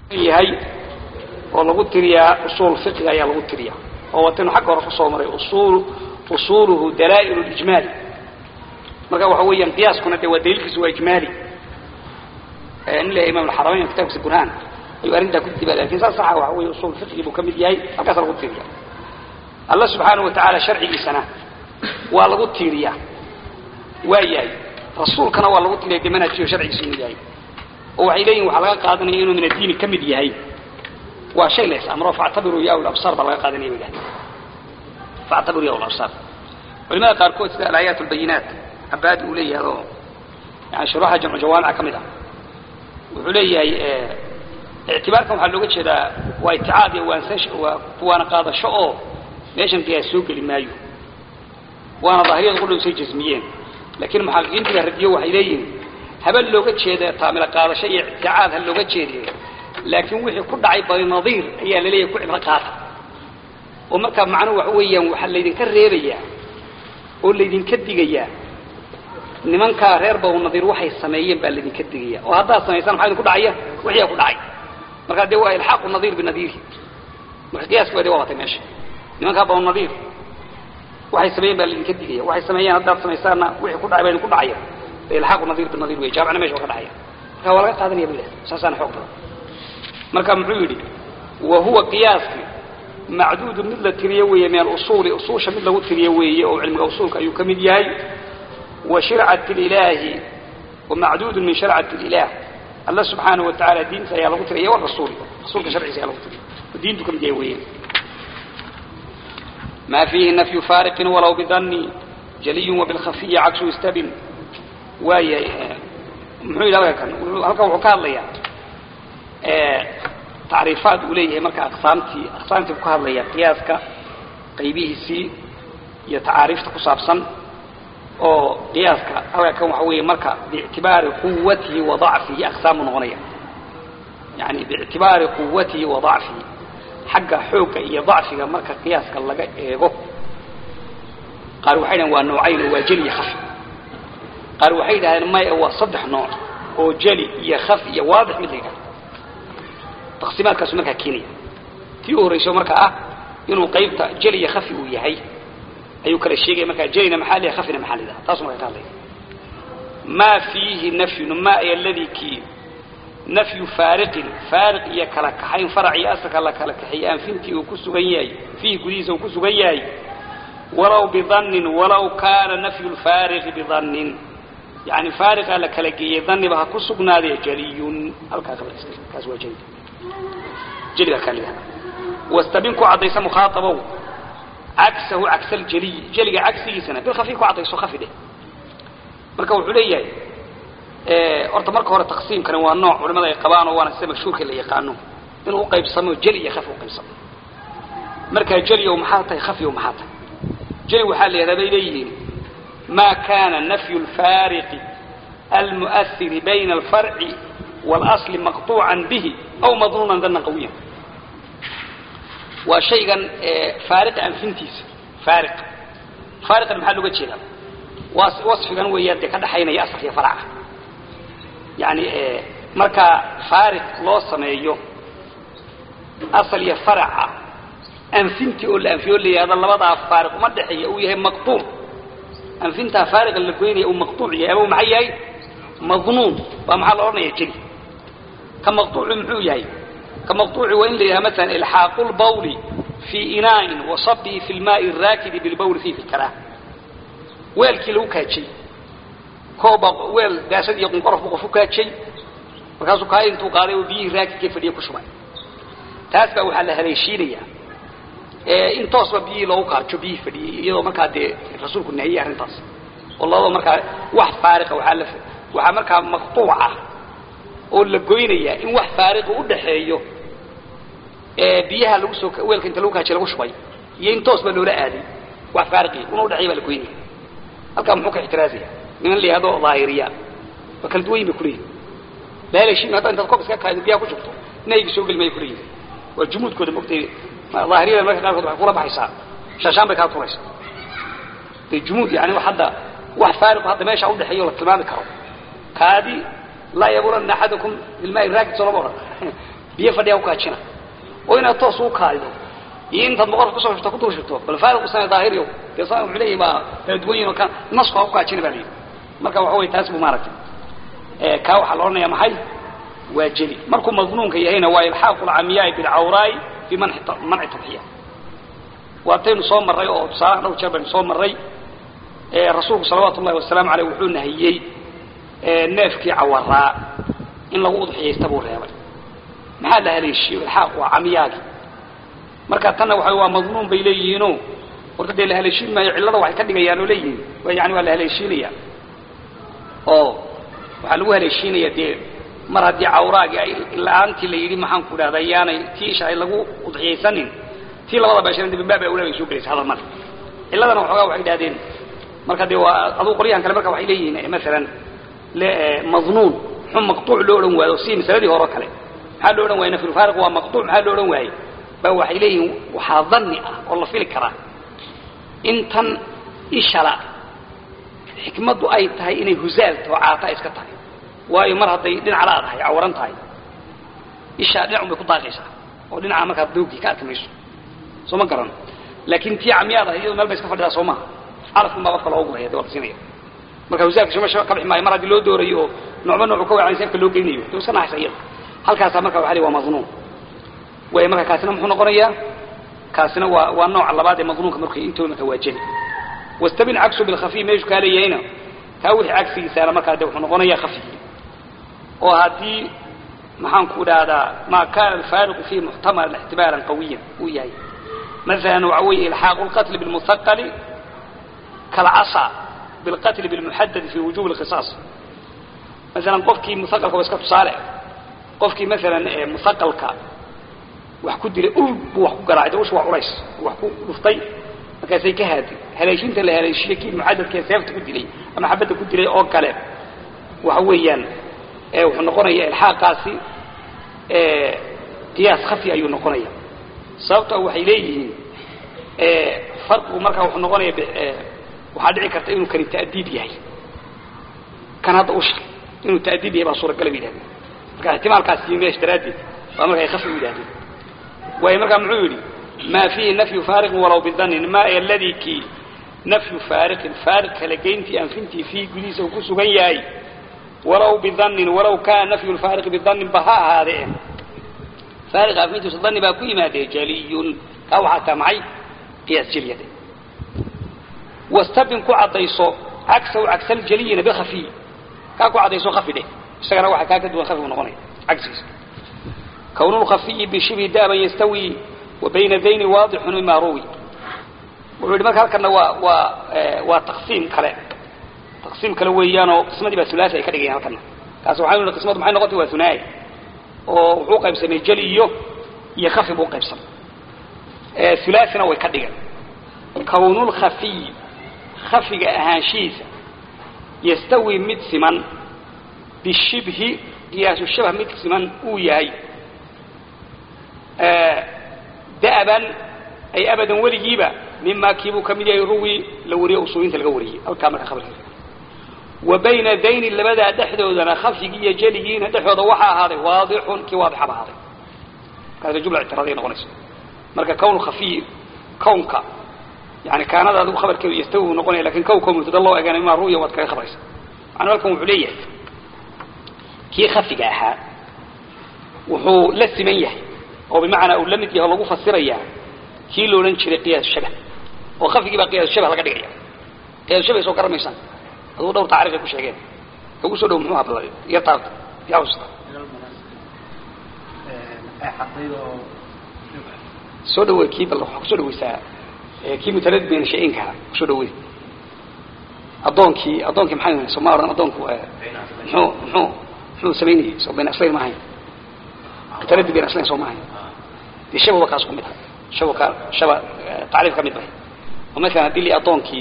yahay oo lagu tiriyaa usuul fiqiga ayaa lagu tiriya oo wataynu xagga hore kusoo maray usuul usuuluhu dalaa'ilu lijmaali marka waxa weeyaan qiyaaskuna dee waa daliilkiisu waa ijmaali nin leeyahay imam alxaramayn kitabkiisa burhaan ayuu arrintaa ku dibaa lakin saas saxa waxa weeye usuul fiqigi buu ka mid yahay halkaasa lagu tiriya alla subxaanahu watacaala sharcigiisana waa lagu tiiriyaa waa yahay rasuulkana waa lagu tiriya dee manhajkiiyo sharcigiisa inuu yahay oo waxay leeyihin waxaa laga qaadanaya inuu min addiini ka mid yahay waa shay la is-amro factabiruu ya ulabsaar baa laga qaadanaya bay dhahay factabiruu ya ulabsaar culimada qaarkood sida alaayaat albayinaat cabaadi uu leeyahay oo yani shuruuxa jamcu jawaamica ka mid ah wuxuu leeyahay ictibaarkan waxaa looga jeedaa waa iticaad iyo waansasho waa kuwaana qaadasho oo meeshan qiyaas soo geli maayo waana daahiriyadu qudhowsay jasmiyeen laakiin muxaqiqiintiga radiyo waxay leeyihin haba looga jeeda taamila qaadasho iyo icticaad ha looga jeediye laakiin wixii ku dhacay barinadiir ayaa laleeyahay ku cibro qaata oo markaa macnuhu waxa weeyaan waxaa laydinka reebayaa oo laydinka digayaa nimankaa reer bawnadiir waxay sameeyeen baa laydinka digaya oo haddaad samaysaan maxaa idinku dhacaya wixiyaa ku dhacay markaa dee waa ilxaaqu nadiir binadiiri marka qiyaaski waa de waa watay meesha nimankaa bawnadiir waxay sameeyeen baa laydinka digaya waxay sameeyeen haddaad samaysaanna wixii ku dhacay baa idinku dhacaya ilxaaqu nadiir binadiir wey jaamicna mesha waa ka dhacaya marka waa laga qaadanaya bule saasaana xoog badan marka muxuu yidhi wa huwa qiyaaski macduudu mid la tiriye weeye min alusuuli usuusha mid lagu tiriye weeye oo cilmiga usuulka ayuu ka mid yahay wa shircat ilaahi wa macduudun min sharcati ilah alla subxaanahu watacaala diinta ayaa lagu tiriya warasuul rasuulka sharciisa ayaa lagu tiriya oo diintu ka mid yahay weeye ma fiihi nafyu faariqin walaw bidani jaliyu wabilkhafiyi cagsu istabin waayahay muxuu yidhi halkan halkan wuxuu ka hadlayaa tacriifaad uu leeyahay marka aqsaamtii aqsaamtii buu ka hadlaya qiyaaska qaybihiisii iyo tacaariifta ku saabsan oo qiyaaska halkan waxa weeye marka biictibaari quwatihi wa dacfihi aqsaamu noqonaya yani biictibaari quwatihi wa dacfihi xagga xoogga iyo dacfiga marka qiyaaska laga eego qaar waxay dhahen waa noocayn waa jeli iyo khafi qaar waxay dhahdeen maya waa saddex nooc oo jeli iyo khafi iyo waadix mid la yidhahdo taqsiimaadkaasu markaa keenaya tii u horrayso marka ah inuu qaybta jeli iyo khafi uu yahay ayuu kala sheegaya markaa jelina maxaa liha khafina maxaa lidaha taasu markaa ka hadlaya maa fiihi nafyun ma ay aladii kii nafyu faariqin faariq iyo kala kaxayn farac iyo asalka la kala kaxeeyey anfintii uu ku sugan yahay fiihi gudihiisa uu ku sugan yahay walaw bidannin walaw kaana nafyu lfaariqi bidannin yani faariqaa la kala geeyey daniba ha ku sugnaadee jeliyun halkaa kaas waa jeli jeligaa kaa lidaha wastabin ku caddaysa mukhaaabow cagsahu cagsa aljeliyi jeliga cagsigiisana bilkhafi ku caddayso khafi dheh marka wuxuu leeyahay horta marka hore taqsiimkani waa nooc culimada ay qabaan oo waana sida mashhuurka la yaqaano inuu uqaybsamo jeli iyo khafi uqaybsamo markaa jeliyow maxaa tahay khafiyow maxaa tahay jeli waxaa la yidhahdaa bay leeyihiin ma kana nafyu lfaariqi almu'ahiri bayna alfarci واlأصل مaqطوعا bه أو maظنونا dana qawiya waa shaygan faariqa anfintiisa faari faariqan maxaa looga jeedaa waصfigan weeyaan dee ka dhaxaynaya asalka iyo farca yani markaa faariq loo sameeyo asal iyo faraca anfintii oo la anfiyo o la yihahdo labadaa faariq uma dhexeeya uu yahay maqطuuc anfintaa faariqa la goynaya uu maqطuuc yahay ama maxaa yahay maظnuun baa maxaa la odhanaya jeli ka maqطuuci muxuu yahay ka maqطuuci waa in la yidhaha maala ilxaaqu lbawli fii inaa'in wasabihi fi lmaai raakidi bilbawli fihi fi lkaraah weelkii lagu kaajay kooba weel daasad iyo qunqorof bu qof u kaajay markaasuu kaaya intuu qaaday oo biyihii raakidkii fadhiya ku shubay taas baa waxaa la haleeshiinaya in toosba biyihii loogu kaajo biyihii fadhiyey iyadoo markaa dee rasuulku nahiyey arrintaas oo labadoo markaa wax faariqa waaa la waxaa markaa maqطuuca oo la goynaya in wax faariqa udhaxeeyo biyaha lagu soo weelka inta lagu kaajiy lagu shubay iyo in toos baa loola aaday wax faariqi una udhexeeya baa la goynaya halkaa muxuu ka ixtiraazaya niman la yihahdo daahiriya waa kala duwan yin bay kuleeyihin laalashi hadda intaad koob iska kaado biyaha ku shubto nahyiga soo geli maya kuleeyihin waa jumuudkooda mogtay daahiriyada marka qaarkood waxay kula baxaysaa shaashaan bay kaa turaysa de jumuud yani hadda wax faariqo hadda meesha udhexeeyo la tilmaami karo kaadi laa yabulanna axadakum bilmaai raakid soo lama odhan biyo fadhiyaa ukaajina oo inaad toos u kaadido iyo intaad boqorka kusoo shubto ku dul shubto bal faariqu sana daahiriyo dee sa wuxuu leeyahay baa kala duwan yihin oo ka nasku ha ukaajina baa layidhi marka waxa wey taas buu maaragtay kaa waxaa la odhanaya maxay waa jeli markuu madnuunka yahayna waa ilxaaqu lcamiyaai bilcawraai fi manci manci tadxiya waataynu soo marray oo tusaalaha dhowr jeer baynu soo marray rasuulku salawaatu ullahi wasalaamu aleyh wuxuu nahiyey neefkii cawaraa in lagu udxiyaysta buu reebay maxaa la haleeshiyo ilxaaq waa camiyaagi marka tanna waxa waa madnuun bay leeyihiino warka dee la haleeshiin maayo cillada waxay ka dhigayaan oo leeyihiin yani waa la haleeshiinaya oo waxaa lagu haleeshiinaya dee mar haddii cawraagii ay la-aantii la yidhi maxaan ku dhahda yaanay tii isha ay lagu udxiyaysanin tii labada beeshana de bimbaab awla bay soo gelaysa hadal male cilladana waxoogaa waxay idhahdeen marka dee waa aduu qolyahan kale marka waxay leeyihiin masalan madnuun muxuu maqtuuc loo odhan waayo si masaladii hore o kale maxaa loo odhan waaya nafyulfaariq waa maqtuuc maxaa loo odhan waayey ba waxay leeyihiin waxaa dhanni ah oo la fili karaa intan ishala xikmaddu ay tahay inay huzaalta oo caata iska tahay waayo mar hadday dhinaca la tahay cawaran tahay ishaa dhinacun bay ku daaqaysaa oo dhinaca markaa doogii ka arki mayso soo ma garan laakin tii camyaad ahay iyado meel bay iska fadhidaa soo maha carafkun baa qofka looga guraya de waa la siinaya marka huzaalka shumasha ka bixi maayo mar haddii loo doorayo oo noocba noocu ka wacan seefka loo geynayo de iska naxaysa iyada halkaasaa marka waxa la waa madnuun way marka kaasina muxuu noqonayaa kaasina waa waa nooca labaad ee madnuunka markay intooda marka waa jeli wastabin cagsu bilkhafiy meeshu kaa leeyahayna kaa wixii cagsigiisaana markaa de wuxuu noqonayaa khafigii oo haddii maxaan ku dhahdaa maa kana alfaariqu fihi muxtamalan ixtimaalan qawiyan uu yahay masalan waxa weeye ilxaaqu lqatli bilmuhaqali kalcasa bilqatli bilmuxadadi fi wujubi lqisaas masalan qofkii muhaqalka waa iska tusaale qofkii masalan muhaqalka wax ku dilay ul buu wax ku garaacay de usha waa culays wax ku dhuftay markaasay ka haadi haleeshinta la haleeshiye kii mucadadkee seefta ku dilay ama xabadda ku dilay oo kale waxa weeyaan wuxuu noqonaya ilxaaqaasi qiyaas khafi ayuu noqonaya sababto waxay leeyihiin farqigu markaa wuxuu noqonaya waxaa dhici karta inuu kani ta'diib yahay kan hadda usha inuu ta'diib yahay baa suuragala ba yidhahdeen marka ixtimaalkaas iyo meesh daraaddeed waa marka ay khafi u yidhahdeen waayo markaa muxuu yidhi ma fiihi nafyu faariqin walaw bidanin ma aladi kii nafyu faariqin faariq kala geyntii anfintii fiihi gudihiisa uu ku sugan yahay walaw bidanin walaw kaana nafyu lfaariqi bidanin ba ha ahaadee faariq anfintiisu dani baa ku yimaadee jaliyun kaa waxaa taa maxay qiyaas jeliyade wastabin ku caddayso cagsaw cagsaljaliyina bikhafiy kaa ku caddayso khafi dheh isagana waxa kaa ka duwan khafigu noqonaya cagsigiisa كون الخفي بشبه دابا يستوي وبين ذين واضح مما روي wuxuu marka halkana waa waa waa taqsiim kale taqsiim kale weeyaan oo qismadii baa thulathi ay ka dhigayaan halkana kaas waxaa inuu qismadu maxay noqotay waa thunaayi oo wuxuu qaybsamay jali iyo iyo khafi buu qaybsamay ee thulathina way ka dhigeen kawnul khafi khafiga ahaanshiisa yastawi mid siman bishibhi qiyaasu shabah mid siman uu yahay da'ban ay abadan weligiiba mima kiibuu ka mid yahay ruwi la wariye usuulinta laga wariyey halkaa marka khabarkiisa wa bayna dayni labadaa dhexdoodana khafyigii iyo jeligiina dhexdooda waxaa ahaaday waadixun kii waadixaba ahaaday markaas jumla ictiraadiya noqonaysa marka kown khafiy kownka yani kaanada adigu khabarkeedu yastawi buu noqonaya lakin kownka mubtada loo eegana mima ru'ya waad kaga khabaraysa macnuu halkan wuxuu leeyahay kii khafiga ahaa wuxuu la siman yahay oo bimacnaa uu la mid yahay oo lagu fasirayaa kii la odhan jiray qiyaas shabah oo khafigii baa qiyaas shabah laga dhigaya qiyaas shabah soo garamaysaan aduu dhowr tacriif ay ku sheegeen ugu soo dhow muxuu habla iyo taabta yaa xusuusta soo dhaweey kii bal waxaa kusoo dhaweysaa kii mutaradid bayna shay-inka kusoo dhaweey addoonkii addoonkii maxay ahayn sooma odhan addoonku muxuu muxuu muxuu samaynayay soo bayna aslayn ma ahayn mutaradid bayna aslayn soo ma ahayn dee shabawa kaas ku mid ah shaba shaba tacriif ka mid bahay oo masalan haddii li addoonkii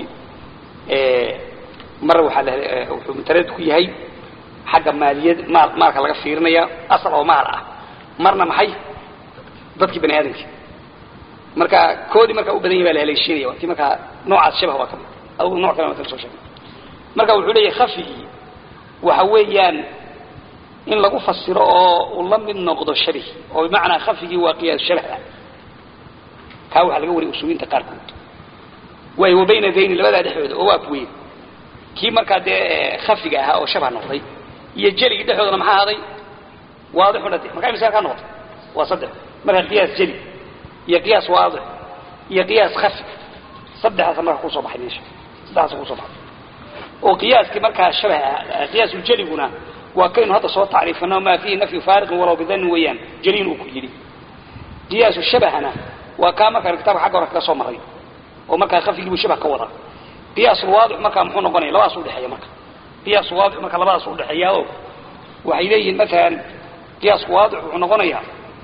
mar waxaa la wuxuu mutaradid ku yahay xagga maaliyad maal maalka laga fiirinaya asal oo maal ah marna maxay dadkii bani aadamkii marka koodii markaa u badan yahay baa la haleeshiinaya waa tii markaa noocaas shabah waa ka mid adugu nooc kale waa kala soo sheegay marka wuxuu leeyahay khafigii waxa weeyaan in lagu fasiro oo uu la mid noqdo shabih oo bimacnaa khafigii waa qiyaas shabah kaa waxaa laga wariyay usuuliinta qaarkood waayo wa bayna dayni labadaa dhexdooda oo waa kuweyn kii markaa dee khafiga ahaa oo shabah noqday iyo jeligii dhexdoodana maxaa ahaaday waadixuna de markaa misaal kaa noqotay waa saddex marka qiyaas jeli iyo qiyaas waadix iyo qiyaas khafi saddexdaasa marka kusoo baxay meesha saddexdaasa kusoo baxay oo qiyaaskii markaa shabah ah qiyaasuljeliguna waa kaynu hadda soo tacriifino maa fiihi nafyu faariqin walow bidannin weeyaan jeliin uu ku yidhi qiyaasu shabahana waa kaa markaan kitabka xagga hore kaga soo maray oo markaa khafigiibuu shabah ka wadaa qiyaasulwaadix markaa muxuu noqonaya labadaas udhexeeya marka qiyaas waadix marka labadaas udhexeeya oo waxay leeyihiin maalan qiyaasku waadix wuxuu noqonayaa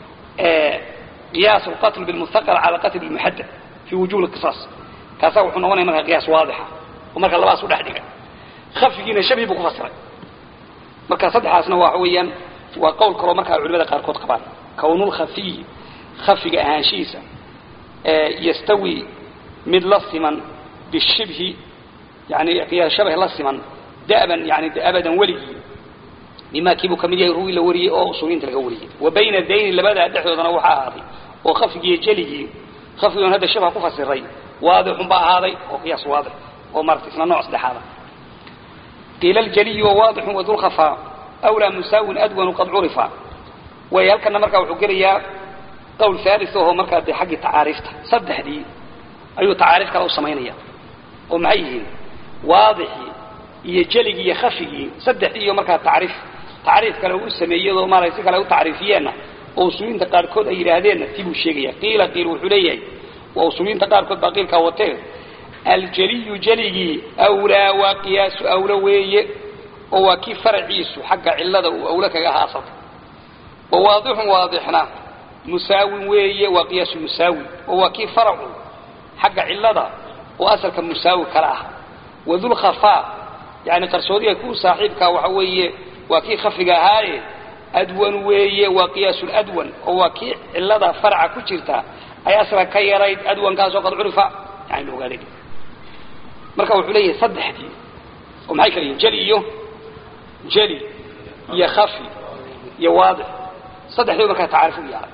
qiyaas alqatl bilmuthaqal cala qatl bilmuxadad fi wujuh lqisaas kaasaa wuxuu noqonaya markaa qiyaas waadixa oo marka labadaas udhex dhiga khafigiina shabi buu ku fasiray marka saddexaasna waxa weeyaan waa qowl kaloo markaa culimada qaarkood qabaan kownulkhafiy khafiga ahaanshihiisa yastawi mid la siman bishibhi yani qiyaas shabah la siman da'ban yani abadan weligii bima kiibuu kamid yahay ruwi la wariyey oo usuuliyiinta laga wariyey wa bayna dayni labadaa dhexdoodana waxaa ahaaday oo khafigiiyo jeligii khafigoon hadda shabha ku fasiray waadixun baa ahaaday oo qiyaas waadix oo maarata isna nooc saddexaada qiila aljaliyu wawaadixun wadulkhafaa awlaa musaawin adwanu qad curifa way halkana markaa wuxuu gelayaa qowl haalis ahoo markaa dee xaggii tacaariifta saddexdii ayuu tacaariif kale u samaynaya oo maxay yihiin waadixii iyo jeligii iyo khafigii saddexdii iyo markaa tacriif tacriif kale u sameeyadoo maarata si kale u tacriifiyeenna oo usuuliyiinta qaarkood ay yidhaahdeenna ti buu sheegaya qiila qiil wuxuu leeyahay waa usuuliyiinta qaarkood baa qiilkaa watee aljaliyu jeligii awlaa waa qiyaasu awlo weeye oo waa kii faraciisu xagga cilada uu awlo kaga ahaa asalka wa waadixun waadixna musaawin weeye waa qiyaasu musaawi oo waa kii faracu xagga cilada oo asalka musaawi kala ah wadulkhafaa yani qarsoodiga ku saaxiibkaa waxa weeye waa kii khafiga ahaaye adwan weeye waa qiyaasulأdwan oo waa kii cilada farca ku jirta ay asla ka yarayd adwankaasoo qad curifa yani la ogaaday marka wuxuu leeyahay saddexdii oo maxay kala yihin jeli iyo jeli iyo khafi iyo waadix saddexdii markaa tacaarif u yaala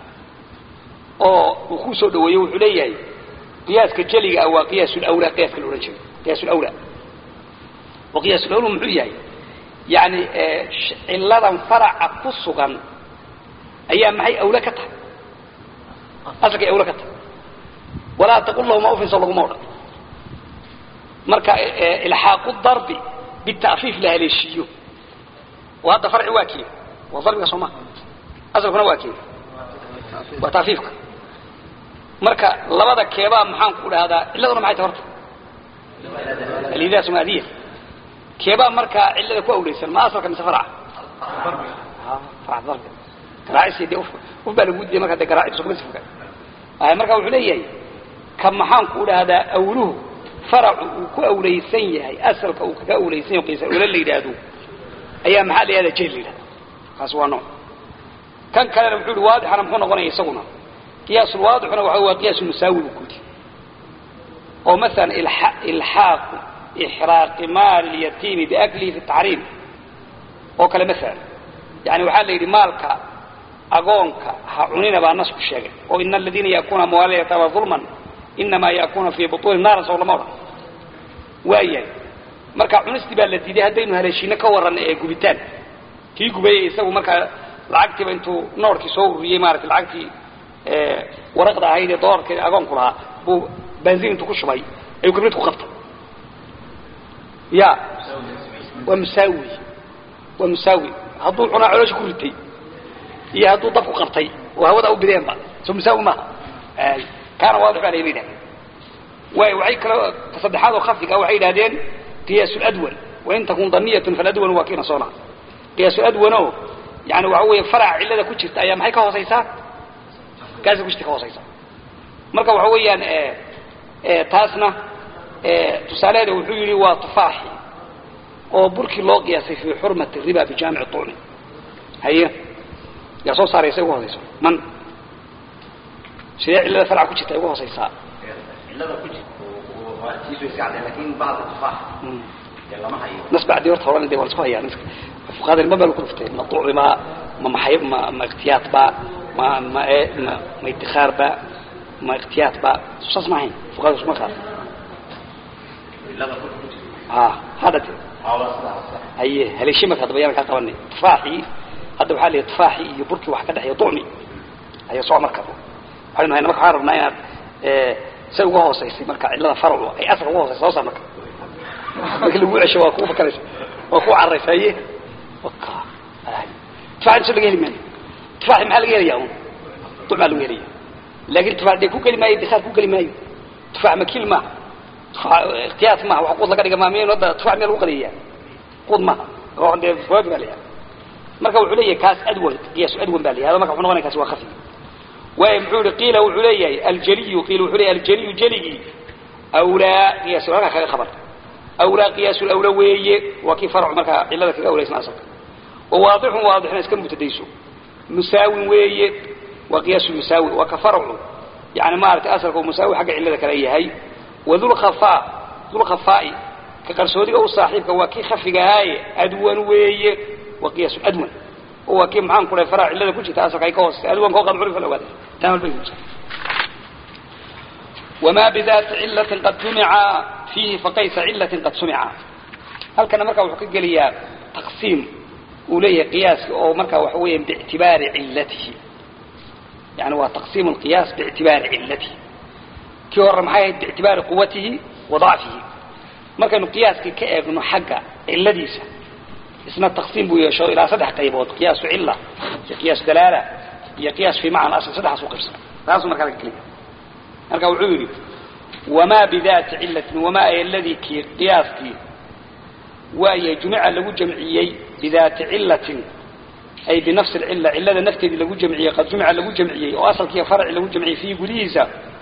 oo uu ku soo dhaweeyo wuxuu leeyahay qiyaaska jeliga ah waa qiyaasulawlaa qiyaaska la odhan jiray qiyaasulawlaa oo qiyaasulawla muxuu yahay yani ciladan faraca ku sugan ayaa maxay awle ka tahay asalkay awle ka tahay walaa taqul lahuma ufinso laguma odhan marka ilxaaqu darbi bita'fiif la haleeshiiyo oo hadda farci waa kee waa darbiga soo maa asalkuna waa kee waa taafiifka marka labada keebaa maxaan ku dhahdaa ciladuna maxay tahay horta alidaa sumaadiya keebaa markaa cilada ku awleysan ma asalka mise farca farca darbiga garaacis dee uf uf baa lagu diiday marka dee garaacis kuma sifka ay marka wuxuu leeyahay ka maxaan ku dhahdaa awluhu faracu uu ku awleysan yahay asalka uu kaga awleysan yahay qiisa awla la yidhaahdo ayaa maxaa la yihahdaa jeel la yidhahda kaas waa nooc kan kalena wuxuu ihi waadixana muxuu noqonaya isaguna qiyaasulwaadixuna waxa waa qiyaas musaawi buu kudi oo masalan ilxaaqu ixraaqi maali lyatiimi biaklihi fi taxriim oo kale masalan yani waxaa la yidhi maalka agoonka ha cunina baa nasku sheegay oo ina aladiina yaakuna amwaala yataama ulman inamaa yaakuna fii butuuni naaran sow lama odhan waayahay marka cunistii baa la diiday haddaynu haleeshiino ka warranna ee gubitaan kii gubayey isagu markaa lacagtiiba intuu noorkii soo ururiyey maarata lacagtii waraqda ahayd ee doolarka agoonku lahaa buu baanzin intuu ku shubay ayuu kibrid ku qabtay ya waa musaawi waa musaawi hadduu cunaa coloosha ku ritay iyo hadduu dab ku qabtay oo hawada u bideenba soo musaawi maaha kaana waadix baa layma yidhahda waay waxay kaloo saddexaad oo khafiga waxay yidhahdeen qiyaas ladwan wain takun daniyatun faladwan waa kiina soona qiyaas ladwano yani waxa weeye faraca cillada ku jirta ayaa maxay ka hoosaysaa gaasa ku jirta ka hoosaysa marka waxa weeyaan taasna tusaaleheeda wuxuu yidhi waa tufaaxi oo burkii loo qiyaasay fii xurmati riba bijaamici tucni haye yaa soo saaraysa ugu hoosayso man sidee cillada faraca ku jirta ay ugu hoosaysaa nas bacdi horta horan dee waa lasku hayaa fuqaada ma baa lagu dhuftay ma duci baa ma maxay ma ma ikhtiyaad baa ma ma ma ma idtikhaar baa ma ikhtiyaad baa saas ma ahayn fuqaada isma qaad ha hadda haye haleeshi marka hadda bayaan ka qabanay tufaaxi hadda waxaa leeyahay tufaaxi iyo burkii wax ka dhexeeya ducmi ayaa soo marka waxaynu hayna marka waxaan rabnaa inaad say uga hoosaysay marka cillada farcu ay asal uga hoosaysa hoosa marka marka lagu cesho waa kugu fakaraysa waa ku carraysa haye waka tufaaxi inta laga heli maayo tufaaxi maxaa laga helayaa un ducmaa lagu helaya laakin tufaax dee ku geli maayo dikhaar ku geli maayo tufaax makil ma tufaax ikhtiyaat ma wax quud laga dhiga maa miyaynu hadda tufaax miyaa lagu qadayaa quud ma oo dee fawaaid baa layahay marka wuxuu leeyahay kaas adwan qiyaasu adwan baa layahay marka wuxuu noqonaya kaas waa khafi waay muxuu yihi qiila wuxuu leeyahay aljaliyu qiila wuxuu leeyahay aljaliyu jaligii awlaa qiyaasu halkaa kaga khabar awlaa qiyaasu awla weeye waa kii farcu markaa cillada kaga awlaysna asalka wawaadixun waadixna iska mutadayso musaawin weeye waa qiyaasu musaawi waa ka farcu yani maaragtay asalka musaawi xagga cillada kale yahay wadulkhafaa dulkhafaa'i ka qarsoodiga u saaxiibka waa kii khafiga ahaaye adwan weeye waa qiyaasu adwan oo waa kii maxaan ku dhahay faraha cillada ku jirta asalka ay ka hooseysa adwanka oo qad curifa la ogaada taamal bay kusa وما بذات علة قد جمع فيه فقيس علة قد سمع هل كان مركا وحكي قليا تقسيم وليه قياس أو مركا وحويا باعتبار علته يعني هو تقسيم القياس باعتبار علته كي ورا محايا باعتبار قوته وضعفه مركا قياس كي كأغنو حقا علديسة اسمه التقسيم بو يشو إلى صدح قيبوت قياس علة قياس دلالة هي قياس في معنى أصل صدح سوق بسنة لازم مركا الكلمة marka wuxuu yidhi wamaa bidaati cillatin wamaa ay aladii kii qiyaaskii waaye jumica lagu jamciyey bidaati cillatin ay binafsi alcilla cillada nafteedii lagu jamciyey qad jumica lagu jamciyey oo asalkiiyo farci lagu jamciyey fiihi gudihiisa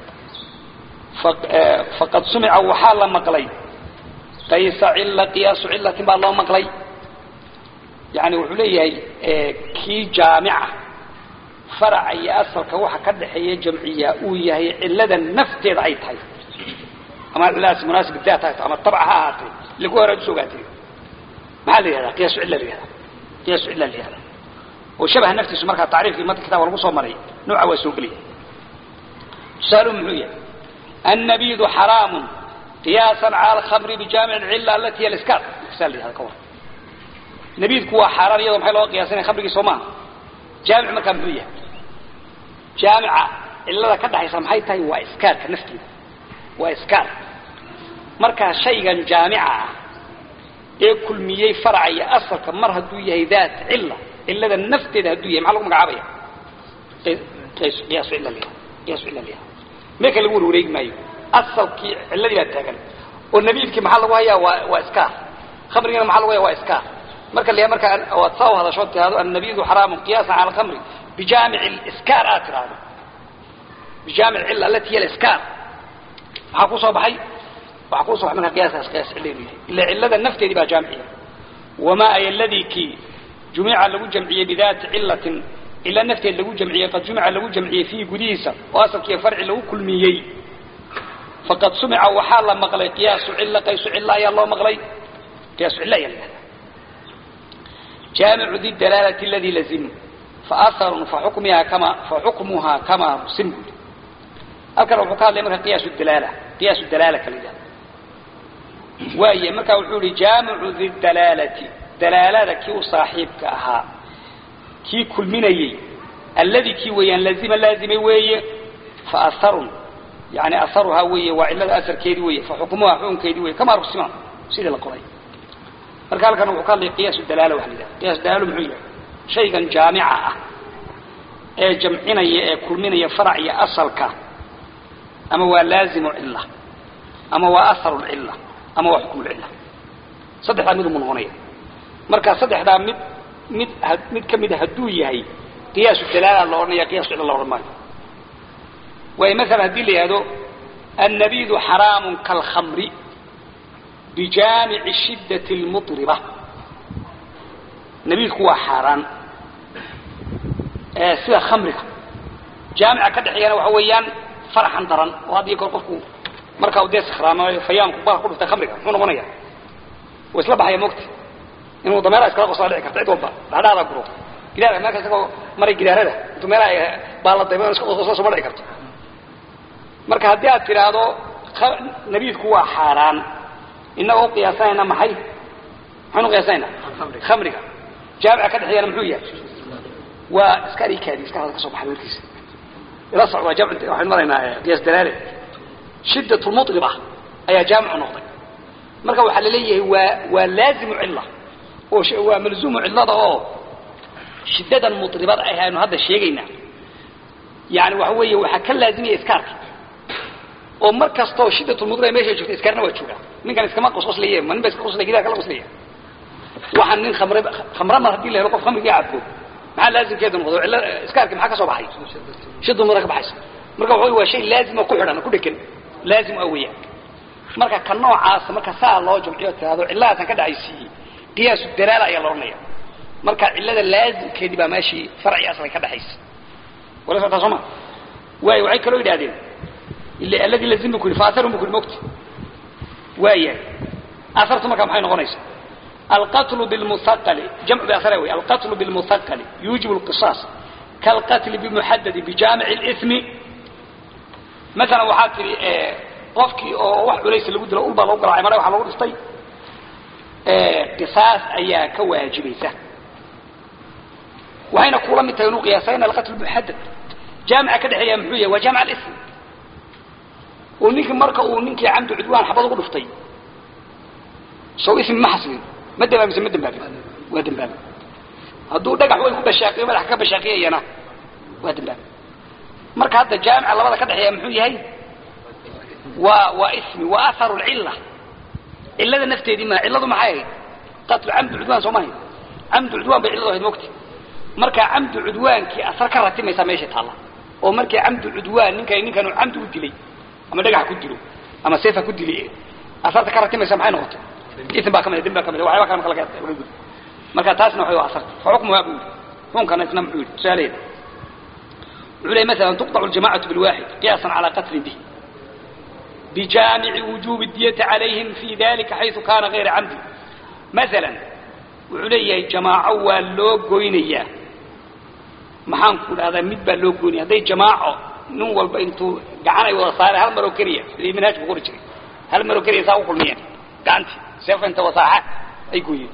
faqad sumica waxaa la maqlay qaysa cilla qiyaasu cillatin baa loo maqlay yani wuxuu leeyahay kii jaamica faraca iyo asalka waxa ka dhaxeeya jamciya uu yahay cilada nafteeda ay tahay ama ciladaas munaasib daat ha ama tabca ha ahaatee lagu hore usoo ogaatay maxaa la yihahdaa qiyaasu cilla la yihahdaa qiyaasu cilla la yihahdaa oo shabaha naftiisu markaa tacriifkii mada kitaaba lagu soo maray nooca waa soo gelaya tusaaluhu muxuu yahay annabidu xaraamun qiyaasan cala alkhamri bijaamic alcilla alati hiya aliskaar saa la yihahda ka war nabidku waa xaaraan iyadoo maxay looga qiyaasanaya khamrigii soo maaha jaamic markaa muxuu yahay jaamica cillada ka dhaxaysa maxay tahay waa iskaarka nafteeda waa iskaar markaa shaygan jaamica ah ee kulmiyey faraca iyo asalka mar hadduu yahay daat cilla cillada nafteeda hadduu yahay maxaa lagu magacaabaya qiyaasu cilla liha qiyaasu cilla liha meelka lagu warwareegi maayo asalkii cilladii baa taagan oo nabiidkii maxaa lagu hayaa waa waa iskaar khamrigana maxaa lagu hayaa waa iskaar marka la marka waad saa u hadasho tiraahdo annabidu xaraamun qiyaasan cala alkhamri bijaamic aliskaar aad tiraahdo bijaamic cilla alati hiya aliskaar maxaa ku soo baxay waxaa ku soo baxay marka qiyaaskaas qiyaas cilleenu yahay ila cillada nafteedii baa jaamiciya wamaa ay alladii kii jumica lagu jamciyey bidaati cillatin cilla nafteed lagu jamciyey qad jumica lagu jamciyey fiihi gudihiisa oo asalkiiyo farci lagu kulmiyey faqad sumica waxaa la maqlay qiyaasu cilla qaysu cilla ayaa loo maqlay qiyaasu cilla ayaa la yihahda جامع ذي الدلالة الذي لزم فأثر فحكمها كما فحكمها كما رسم أذكر وحكاة لمرها قياس الدلالة قياس الدلالة كالإجابة وهي مركا وحولي جامع ذي الدلالة دلالة كي صاحبك أها كي كل مني الذي كي ويان لازم لازم وي فأثر يعني أثرها وي وعلة أثر كيدي وي فحكمها حكم كيدي وي كما رسم سيد القرآن marka halkan wuxuu ka hadlay qiyaas dalaala waxa la yidhaha qiyaas dalaalo muxuu yahay shaygan jaamica ah ee jamcinaya ee kulminaya farac iyo asalka ama waa laazimu cilla ama waa aharu lcilla ama waa xukmu lcilla saddexdaa mid umu noqonaya marka saddexdaa mid mid mid ka mida hadduu yahay qiyaasu dalaala la odhanaya qiyaasu cilla la odhan maayo waayo masalan haddii la yihahdo annabidu xaraamun kalkhamri بجامع الشدة المطربة نبيك هو حاران آه سوى خمرك جامع كدحيانا وحويان فرحا درا وهذا يقول قفكو مركا وديس خراما فيام كبار قلت خمرك منو غنيا waa isla baxaya mogta inuu dameeraha iskala qosaa dhici karta cid walba dhadhaada guro gidaara meelka isagoo maray gidaarada intuu meelaha baaladayma iska qosqosa suma dhici karto marka haddii aad tidhaahdo nabiidku waa xaaraan inagoo qiyaasanayna maxay maxaynu qiyaasanayna khamriga jaamica ka dhexeeyana muxuu yahay waa iska arikaadi iska hada ka soo baxay warkiisa ila socda jamc waxaynu maraynaa qiyaas dalaale shiddat lmuطliba ayaa jaamicu noqday marka waxaa la leeyahay waa waa laazimu cilla oo waa malzuumu cillada oo shiddadan muطlibada ah aynu hadda sheegaynaa yani waxa weeye waxaa ka laazimaya iskaarka oo mar kastoo shiddatulmuطliba meesha joogta iskaarna waa joogaa ninkan iskama qosqoslaya ma nin ba iska qoslaya gidaa kala qoslaya waxaan nin khamre khamre mar haddii la helo qof khamrigii cabbo maxaa laazimkeedu noqdo illa iskaarki maxaa ka soo baxay shidulmuطliba ka baxaysa marka waxa wey waa shay laazim oo ku xidhan ku dhegan laazim ah weeyaan marka ka noocaasa marka saa loo jamciyo tirahdo cilladaasan ka dhexaysiiyey qiyaasu dalaala ayaa la odhanaya marka cillada laazimkeedii baa meeshii farci aslan ka dhexaysa wala socotaa soo ma waayo waxay kaloo yidhahdeen ila alladii lazim bu ku yidhi faasarun bu ku yidhi mogti waayahay asartu marka maxay noqonaysaa alqatlu bilmusaqali jamcu biasara wey alqatlu bilmusaqali yuujibu lqisaas kaalqatli bimuxadadi bijaamici اlismi masalan waxaa tidhi qofkii oo wax culaysa lagu dilo ulbaa lagu garaacay mara waxa lagu dhiftay qisaas ayaa ka waajibaysa waxayna kula mid tahay inuu qiyaasayna alqatl muxadad jaamica ka dhexeeya muxuu yahay waa jaamic alism oo ninkii marka uu ninkii camdu cudwaan xabad ugu dhuftay sow ismi ma xasilin ma dambaamise ma dambaabin waa dambaabin hadduu dhagax way ku bashaaqiyo madaxa ka bashaaqiyayana waa dambaabin marka hadda jaamica labada ka dhexeeya muxuu yahay waa waa ismi waa aharu lcilla cillada nafteedii ma cilladu maxay ahayd qatlu camdu cudwaan soo mahay camdu cudwaan bay cilladu ahayd mogti marka camdu cudwaankii asar ka ratimaysaa meesha taalla oo markii camdu cudwaan ninka ninkan camdu u dilay ama dhagax ku dilo ama seefa ku dili asarta ka ratimaysa maxay noqotay ism baa kamid dembi baa kamid waxyaaba kale marka laga laga gudo marka taasna waxay waa asarta fa xukmuhaa buu yidhi xukunkana isna muxuu yidhi tusaaleeda wuxuu leeyahy مثلا تقطع الجماعة بالواحد قياسا على قتل به بجامع وجوب الدية عليهم في ذلك حيث كان غير عمد مثلا وعليه جماعة ولو قوينية maxaan ku dhahdaa mid baa loo gooniya hadday jamaaco nin walba intuu gacanay wada saare hal maroo keliya sidii manhaaj ku qori jiray hal maroo keliya saa u kulmiyeen gacantii seefa inta wasaaxa ay gooyeen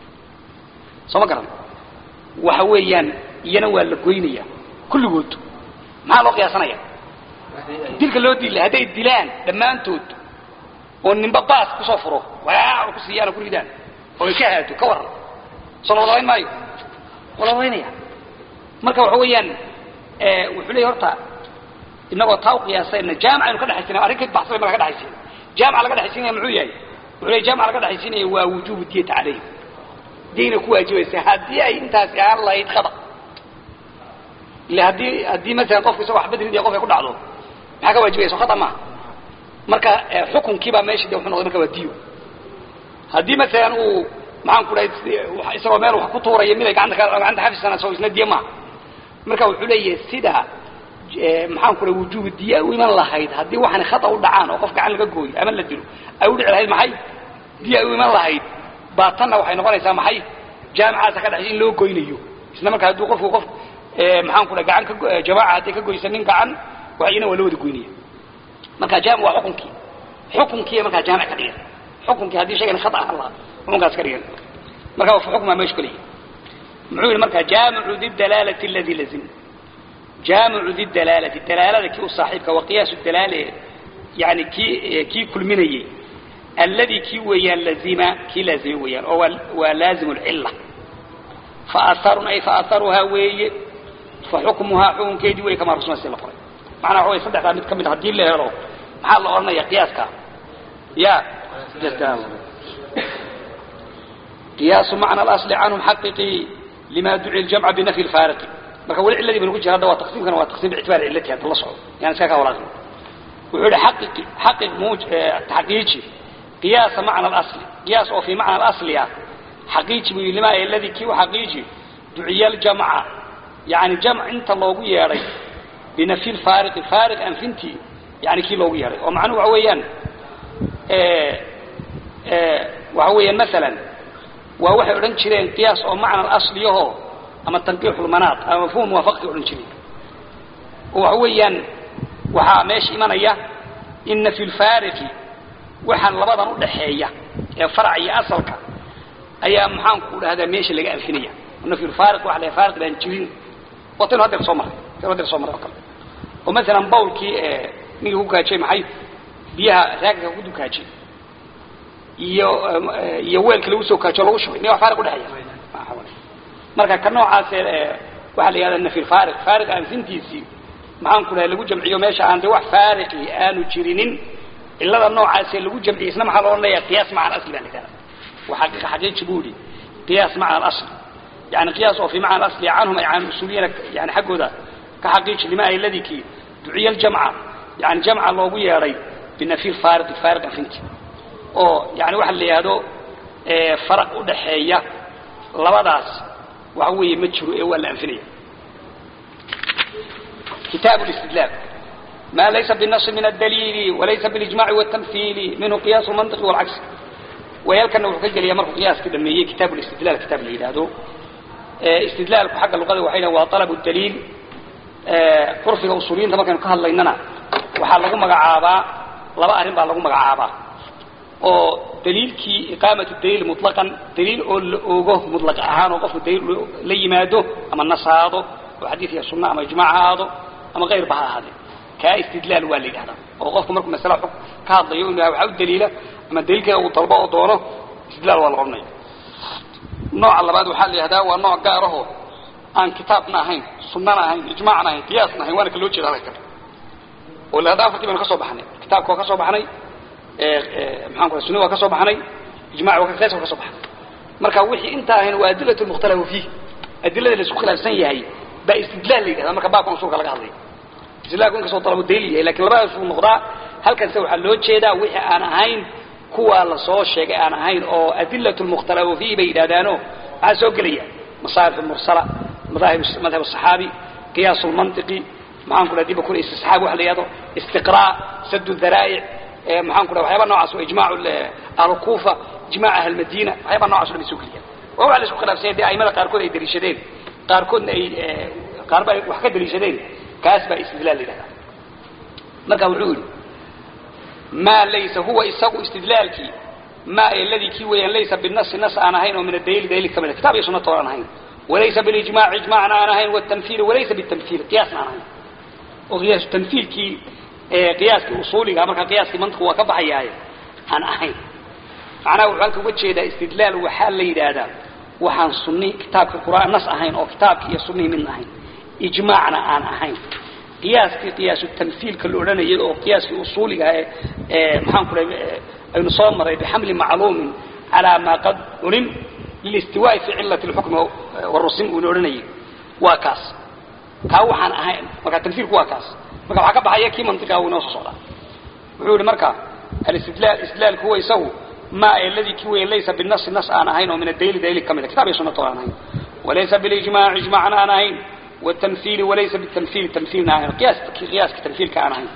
soo ma garan waxa weeyaan iyana waa la goynaya kulligood maxaa loo qiyaasanaya dilka loo dila hadday dilaan dhammaantood oo ninba baas kusoo furo waa ku siiyaan oo ku ridaan oo ay ka haato ka waran soo la wadawayn maayo waa la wadawaynaya marka waxa weeyaan wuxuu leeyahy horta inagoo taa u qiyaasayna jaamic aynu ka dhexaysinay arrin ka baxsabay marka ka dhexaysiina jaamica laga dhexaysinaya muxuu yahay wuxuu leeyahy jaamica laga dhexaysinaya waa wujuubu diyata calayhim diyna ku waajibaysa haddii ay intaasi ahaan lahayd khada ila haddii haddii masalan qofku isagoo waxba dilin qof ay ku dhacdo maxaa ka waajibaysa khata maaha marka xukunkii baa meesha de wuxuu noqday marka waa diyo haddii masalan uu maxaan ku dhahay isagoo meel wax ku tuuraya mid ay gacanta gacanta xafisana soo isna diya maaha marka wuxuu leeyahay sida maxaan ku dhahay wujuubu diya u iman lahayd haddii waxaan khata u dhacaan oo qof gacan laga gooyo ama la dilo ay u dhici lahayd maxay diya u iman lahayd baa tanna waxay noqonaysaa maxay jaamicaasa ka dhexay in loo goynayo isla marka hadduu qofku qof maxaan ku dhahay gacan ka jamaaca hadday ka goysa nin gacan waxayna waa la wada goynaya marka jaamic waa xukunkii xukunkii markaa jaamic ka dhigan xukunkii haddii shaygan khata ahaan lahaa xukunkaas ka dhigan marka xukmaa meesha kaleeyahy muxuu yihi marka jaamicu didalaalati aladi lazim jaamicu didalaalati dalaalada kii u saaxiibka wa qiyaasu dalaale yani kii kii kulminayey alladii kii weeyaan lazima kii laazime weeyaan oo waa laazimu lcilla faatharun ay faatharuhaa weeye fa xukmuhaa xukunkeedii wey kamaa rusma si la qoray macnaa waxa way saddexdaa mid ka mid haddii la helo maxaa la odhanaya qiyaaska ya قياس معنى الأصل عنهم حققي لما دعي الجمع بنفي الفارق marka wali ciladii baan ku jira hadda waa taqsiimkana waa taqsiim ictibaar cilati hadda la socdo yani iska ka walaaqin wuxuu yihi xaqiqi xaqiq muuj taxqiiji qiyaasa macna al-asli qiyaas oo fi macna al-asli ah xaqiiji buu lima alladhi ki xaqiiji duciya al-jam'a yani jam' inta loogu yeeray binafi al-fariq fariq anfinti yani ki loogu yeeray oo macnuhu waxa weeyaan waxa weeyaan maalan waa waxay odhan jireen qiyaas oo macna asliyaho ama tanqiixulmanaad ama mafhum muwaafaqti odhan jireen oo waxa weeyaan waxaa meesha imanaya ina fi lfaariqi waxaan labadan udhaxeeya ee farac iyo asalka ayaa maxaan ku dhahdaa meesha laga alfinaya nafyu lfaariq waxa la faariq baan jirin waa taynu hadeer soo maray taynu hadeer soo maray oo kale oo maalan bawlkii ninkii ku kaajay maxay biyaha raagga ku dukaajay iyo iyo weelkii lagu soo kaajo lagu shubay miya wax faariq udhexeeya marka ka noocaas waxaa la yihahdaa nafyu lfaariq faariq anfintiisii maxaan ku dhahay lagu jamciyo meesha aan de wax faariqi aanu jirinin cilada noocaasee lagu jamciyey isna maxaa loo leeyahay qiyaas maca alasli baa la yidhahda وحقيقة حقيقة بودي قياس معنى الأصل يعني قياسه في معنى الأصل عنهم أي عن الأصوليين يعني حقه ذا كحقيقة لما الذي كي دعي الجمعة يعني جمعة الله ويا ري بالنفي الفارق الفارق فهمت أو يعني واحد اللي هذا فرق ودحية لبداس وهو يمتشر إيه ولا أنفنية كتاب الاستدلال ما ليس بالنص من الدليل وليس بالإجماع والتمثيل منه قياس المنطق والعكس ويالكن وحكي جليا مركو قياس كده من كتاب الاستدلال كتاب اللي هذا استدلال حق اللغة وحينا وطلب الدليل قرفي الأصوليين طبعا كانوا كهلا إننا وحال لغو مقعابا لبا أرين با لغو مقعابا oo daliilkii iqaamatu daliil mutlaqan daliil oo la ogo mutlaq ahaan oo qofku daliil la yimaado ama nasaado oo xadiis iyo sunna ama ijmaac ahaado ama غير baha ahaade ka istidlaal waa la yidhahdaa oo qofku markuu masala xug ka hadlayo inuu waxa u daliila ama daliilkeeda uu dalbo oo doono istidlaal waa la odhanaya nooca labaad waxaa la yidhahdaa waa nooc gaar ahoo aan kitaabna ahayn sunnana ahayn ijmaacna ahayn qiyaasna ahayn waana ka loo jeeda halkan oo la haddaa afartii baynu ka soo baxnay kitaabka waa ka soo baxnay maxaan ku sunni waa ka soo baxnay ijmaac waa qiyaas waa ka soo baxnay marka wixii inta ahayn waa adilatu lmukhtalafu fiih adilada la isku khilaafsan yahay baa istidlaal la yidhahdaa marka baabkan usulka laga hadlayo istidlaalku inkastoo dalabo daliil yahay lakin labadaas uu noqdaa halkanse waxaa loo jeedaa wixii aan ahayn kuwaa lasoo sheegay aan ahayn oo adilatu lmukhtalafu fiih bay yidhahdaano maxaa soo gelaya masaarif mursala madahib madhab الصحaabi qiyaas lmantiqi maxaan ku dhaha diba kule istisxaab waxa la yihahdo istiqraa sad dharaa'ic maxaan ku dhaha waxyaaba noocaas oo ijmaac ahlukuufa ijmaac ahlmadina waxyaaba noocaas o dhan bay soo geliyaan waa waxa la isku khilaafsanya dee aimada qaarkood ay daliishadeen qaarkoodna ay qaarba ay wax ka daliishadeen kaas baa istidlaal la yidhahdaa marka wuxuu yidhi maa laysa huwa isagu istidlaalkii ma aladii kii weeyaan laysa binasi nas aan ahayn oo min adaliil daliil ka mid kitab iyo sunnato aan ahayn walaysa bilijmac ijmacna aan ahayn wاtanfiil walaysa bitamfiil qiyaasna aan ahayn oo qiyaas tanfiilkii qiyaaskii usuuliga marka qiyaaskii mantiqu waa ka baxayaaye aan ahayn macnaha wuxuu halka uga jeedaa istidlaal waxaa la yidhaahdaa waxaan sunni kitaabka qur'aan nas ahayn oo kitaabkii iyo sunnihii midna ahayn ijmaacna aan ahayn qiyaaskii qiyaasu tanfiilka la odhanayay oo qiyaaskii usuuliga ee maxaan ku dhahay aynu soo maray bixamli macluumin calaa maa qad culim lilistiwaa'i fi cilati lxukmi warusim uuna odhanayay waa kaas kaa waxaan ahayn marka tanfiilku waa kaas marka waxaa ka baxaya kii mantiqa uu inoo soo socdaa wuxuu yihi marka alistidlaal istidlaalku huwa isagu ma aladii kii weeye laysa binasi nas aan ahayn oo min adaliil daliil ka mida kitab iyo sunnata aan ahayn walaysa bilijmaac ijmaacna aan ahayn والتمثيل وليس بالتمثيل تمثيل ناهي قياس قياس كتمثيل كان هاي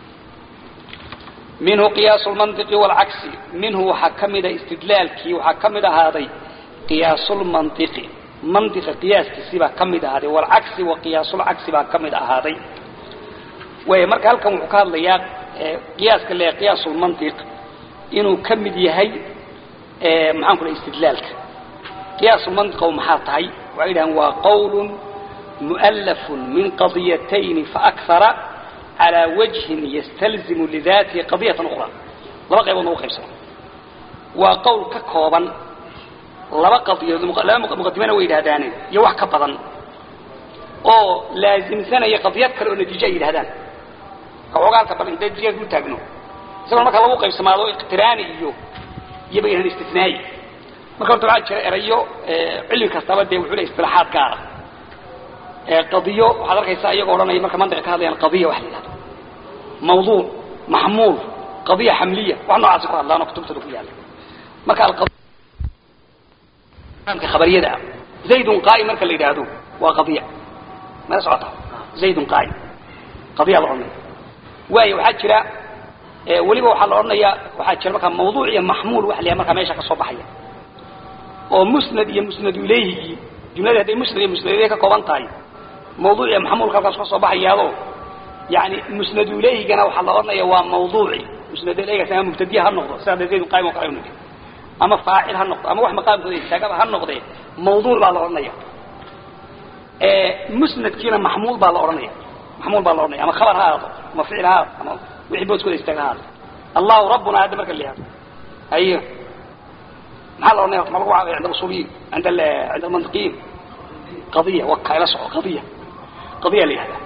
منه قياس المنطق والعكس منه حكمد استدلال كي وحكمد هذا قياس المنطق منطق قياس كسيبا كمد هذا والعكس وقياس العكس با كمد هذا ومرك halkan wuxuu ka hadlayaa qiyaaska le qiyaas المنطق inuu kamid yahay ee maxaan ku istidlaalka qiyaas المنطق oo maxaa tahay waxay dhahan waa qowl مؤلف من قضيتين فأكثر على وجه يستلزم لذاته قضية أخرى لبقى يبقى موقع بسرعة وقول ككوبا لبقى قضية لا مقدمين وإلى هداني يوح كبضا أو لازم سنة قضيات كالو نتيجة إلى هدان أو قال كبضا انت نتيجة قلت تاقنو سنة مكا لبقى بسرعة لو اقتراني إيو يبقى هنا استثنائي مكا قلت العاد شرع إرأيو علم كستابات دي وحولي اصطلاحات كارة قضية waxaad arkaysaa iyagoo odhanaya marka mantiqa ka hadlayaan qadiya wax la yidhahdo mawduuc maxmuul qadiya xamliya wax noocaasi ku hadlaan oo kutubtada ku yaala marka alqadiya khabariyada ah zaydun qaa'im marka la yidhaahdo waa qadiya mala socota zaydun qaa'im qadiya la odhanaya waayo waxaa jira weliba waxaa la odhanayaa waxaa jira markaa mawduuc iyo maxmuul waxa la yahay markaa meesha ka soo baxaya oo musnad iyo musnad ilayhigii jumladii hadday musnad iyo musnad ilayhi ka kooban tahay mawduuc iyo maxmuulka halkaas ka soo baxayaado yani musnad ilayhigana waxaa la odhanaya waa mawduuci musnad ilayhigaas ama mubtadiya ha noqdo sida zaydun qaayim oo kale aynu nidhi ama faacil ha noqdo ama wax maqaamkooda istaagaba ha noqdee mawduuc baa la odhanaya musnadkiina maxmuul baa la odhanaya maxmuul baa la odhanaya ama khabar ha ahaado ama ficil ha ahaado ama wixii booskooda istaaga ha ahaado allahu rabbuna hadda marka la yihahdo haye maxaa la odhanaya ma lagu caabaya cinda usuuliyiin cinda cinda almantiqiyiin qadiya waka ila soco qadiya qadiya la yihahda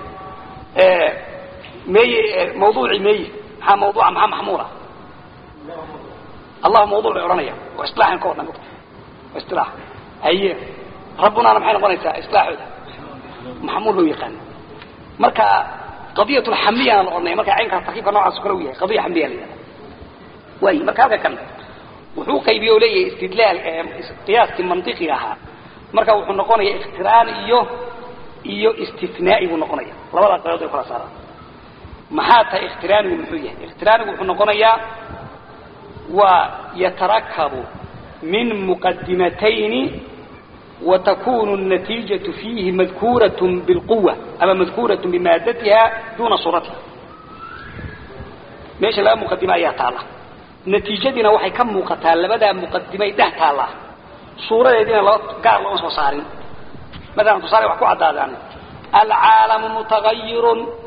meye mawduuci meye maxaa mawduuca maxaa maxmuula allahu mawduuc bay odhanaya waa isilaaxan ka wadhan waa isilaax haye rabbunaana maxay noqonaysaa isilaaxooda maxmuul ba u yaqaana marka qadiyat lxamliyana la odhanaya marka caynkaas tarkiibka noocaas kale u yahay qadiya xamliya la yihahda waay marka halka kan wuxuu qaybiye o leeyahay istidlaal qiyaaskii mantiqiga ahaa marka wuxuu noqonaya ikhtiraan iyo iyo istinaa'i buu noqonaya labadaa qabood ay kala saaraan maxaa tahay ikhtiraanigu muxuu yahay ikhtiraanigu wuxuu noqonayaa waa yatarakabu min muqadimatayni وتكون النتيجة فيه مذكورة بالقوة أما مذكورة بمادتها دون صورتها ماشي لا مقدمة أيها تعالى نتيجتنا وحي كم مقتال لبدا مقدمة ده تعالى صورة يدينا لا قال الله وصارين مثلا تصاري وحكو عدادان العالم متغير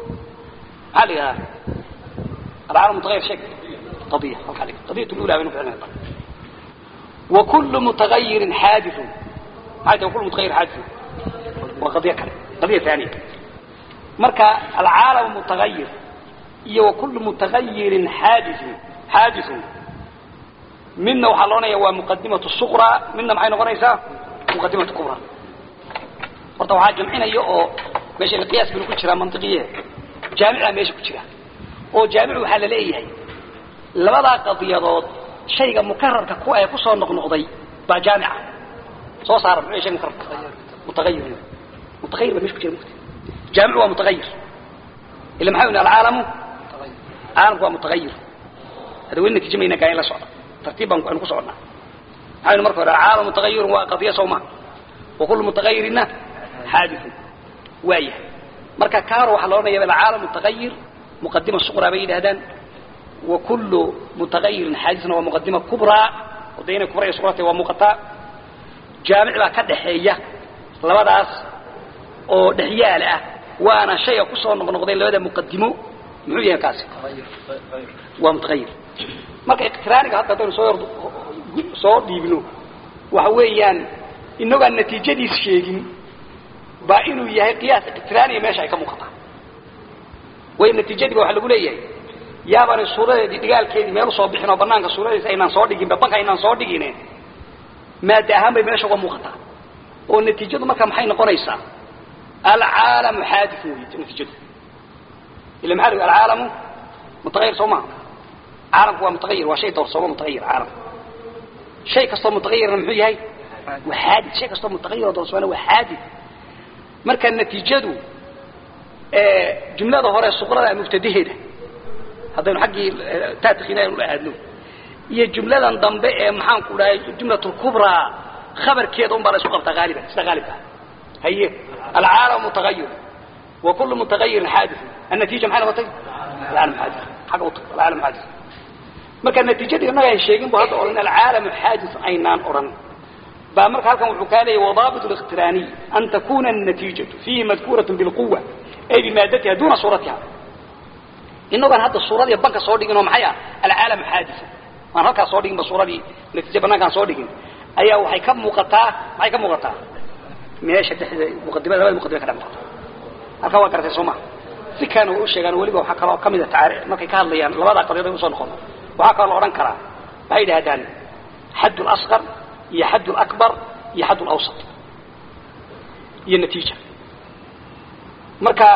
عليها العالم متغير شكل قضية قضية الأولى منه فعلا وكل متغير حادث هذا كل متغير حادث وقضية كلام قضية ثانية مركا العالم متغير إيه وكل متغير حادث حادث منا وحلونا هو مقدمة الصغرى منا معين غريسة مقدمة الكبرى horta waxaa jamcinaya oo meesha qiyaas binu ku jiraa mantiqiye jaamica meesha ku jira oo jaamicu waxaa la leeyahay labadaa qadiyadood shayga mukararka ku ee kusoo noqnoqday baa jaamica soo saara muxuu shay mukarrar mutagayir mutagayir baa meesha ku jira mugti jaamicu waa mutagayir ila maxaa yidhi alcaalamu caalamku waa mutagayir hada weli natiijo mayna gaa in la socda tartiib baan aynu ku soconnaa maxaa yidhi marka hore alcaalamu mutagayirun waa qadiya soo maa وكل متغير حادث وايه marka kaaro waxa loo leeyahay العالم متغير مقدمة صغرى بين هذان وكل متغير حادث ومقدمة كبرى ودينا كبرى صغرى ومقطع جامع لا كدحيه labadaas oo dhaxyaal ah waana shay ku soo noqnoqday labada muqaddimo muxuu yahay kaasi waa mutagayir marka iqtiraaniga hadda hadaynu soo soo dhiibno waxa weeyaan inagaan natiijadiis sheegin baa inuu yahay qiyaas iqtiraaniya meesha ay ka muuqataa way natiijadiiba waxa lagu leeyahay yaabaanay suuradeedii dhigaalkeedii meel usoo bixin oo banaanka suuradiisa aynaan soo dhiginba banka aynaan soo dhigine maada ahaan bay meesha uga muuqataa oo natiijadu marka maxay noqonaysaa alcaalamu xaadith wey natiijadu ila maxaa lagu alcaalamu mutagayir soo maha caalamku waa mutagayir waa shay doorsoomo mutagayir caalamku shay kastoo mutagayirna muxuu yahay وحادث شيء كسته متغير ودرسوانا وحادث marka natiijadu ee jumlada hore suqrada mubtadaheeda hadaynu xaqi taadkhina inuu aadno iyo jumladan dambe ee maxaan ku dhahay jumlatul kubra khabarkeeda un baa la isku qabtaa gaaliban sida gaalibka haye alcaalam mutaghayyir wa kullu mutaghayyir hadith النتيجه maxay noqotay العالم حادث حق العالم حادث marka natiijada inaga ay sheegin baa hadda oran العالم حادث aynaan oran بقى مرك هلكم وحكالي وضابط الاقتراني أن تكون النتيجة فيه مذكورة بالقوة أي بمادتها دون صورتها إنه كان هذا الصورة دي بنك صورة إنه محيا العالم حادث ما هلك صورة إن بصورة دي نتيجة بنا كان صورة أي أو حي كم مقطع حي كم مقطع ماشي مقدمة لا مقدمة كلام مقطع هلك هو كرت سمع si kaan uu sheegan waliba waxa kale oo kamid ah taariikh markay ka hadlayaan labada qariiro soo noqon waxa kale oo oran kara ay dhahdaan حد الأصغر هي حد الأكبر هي حد الأوسط هي النتيجة مركا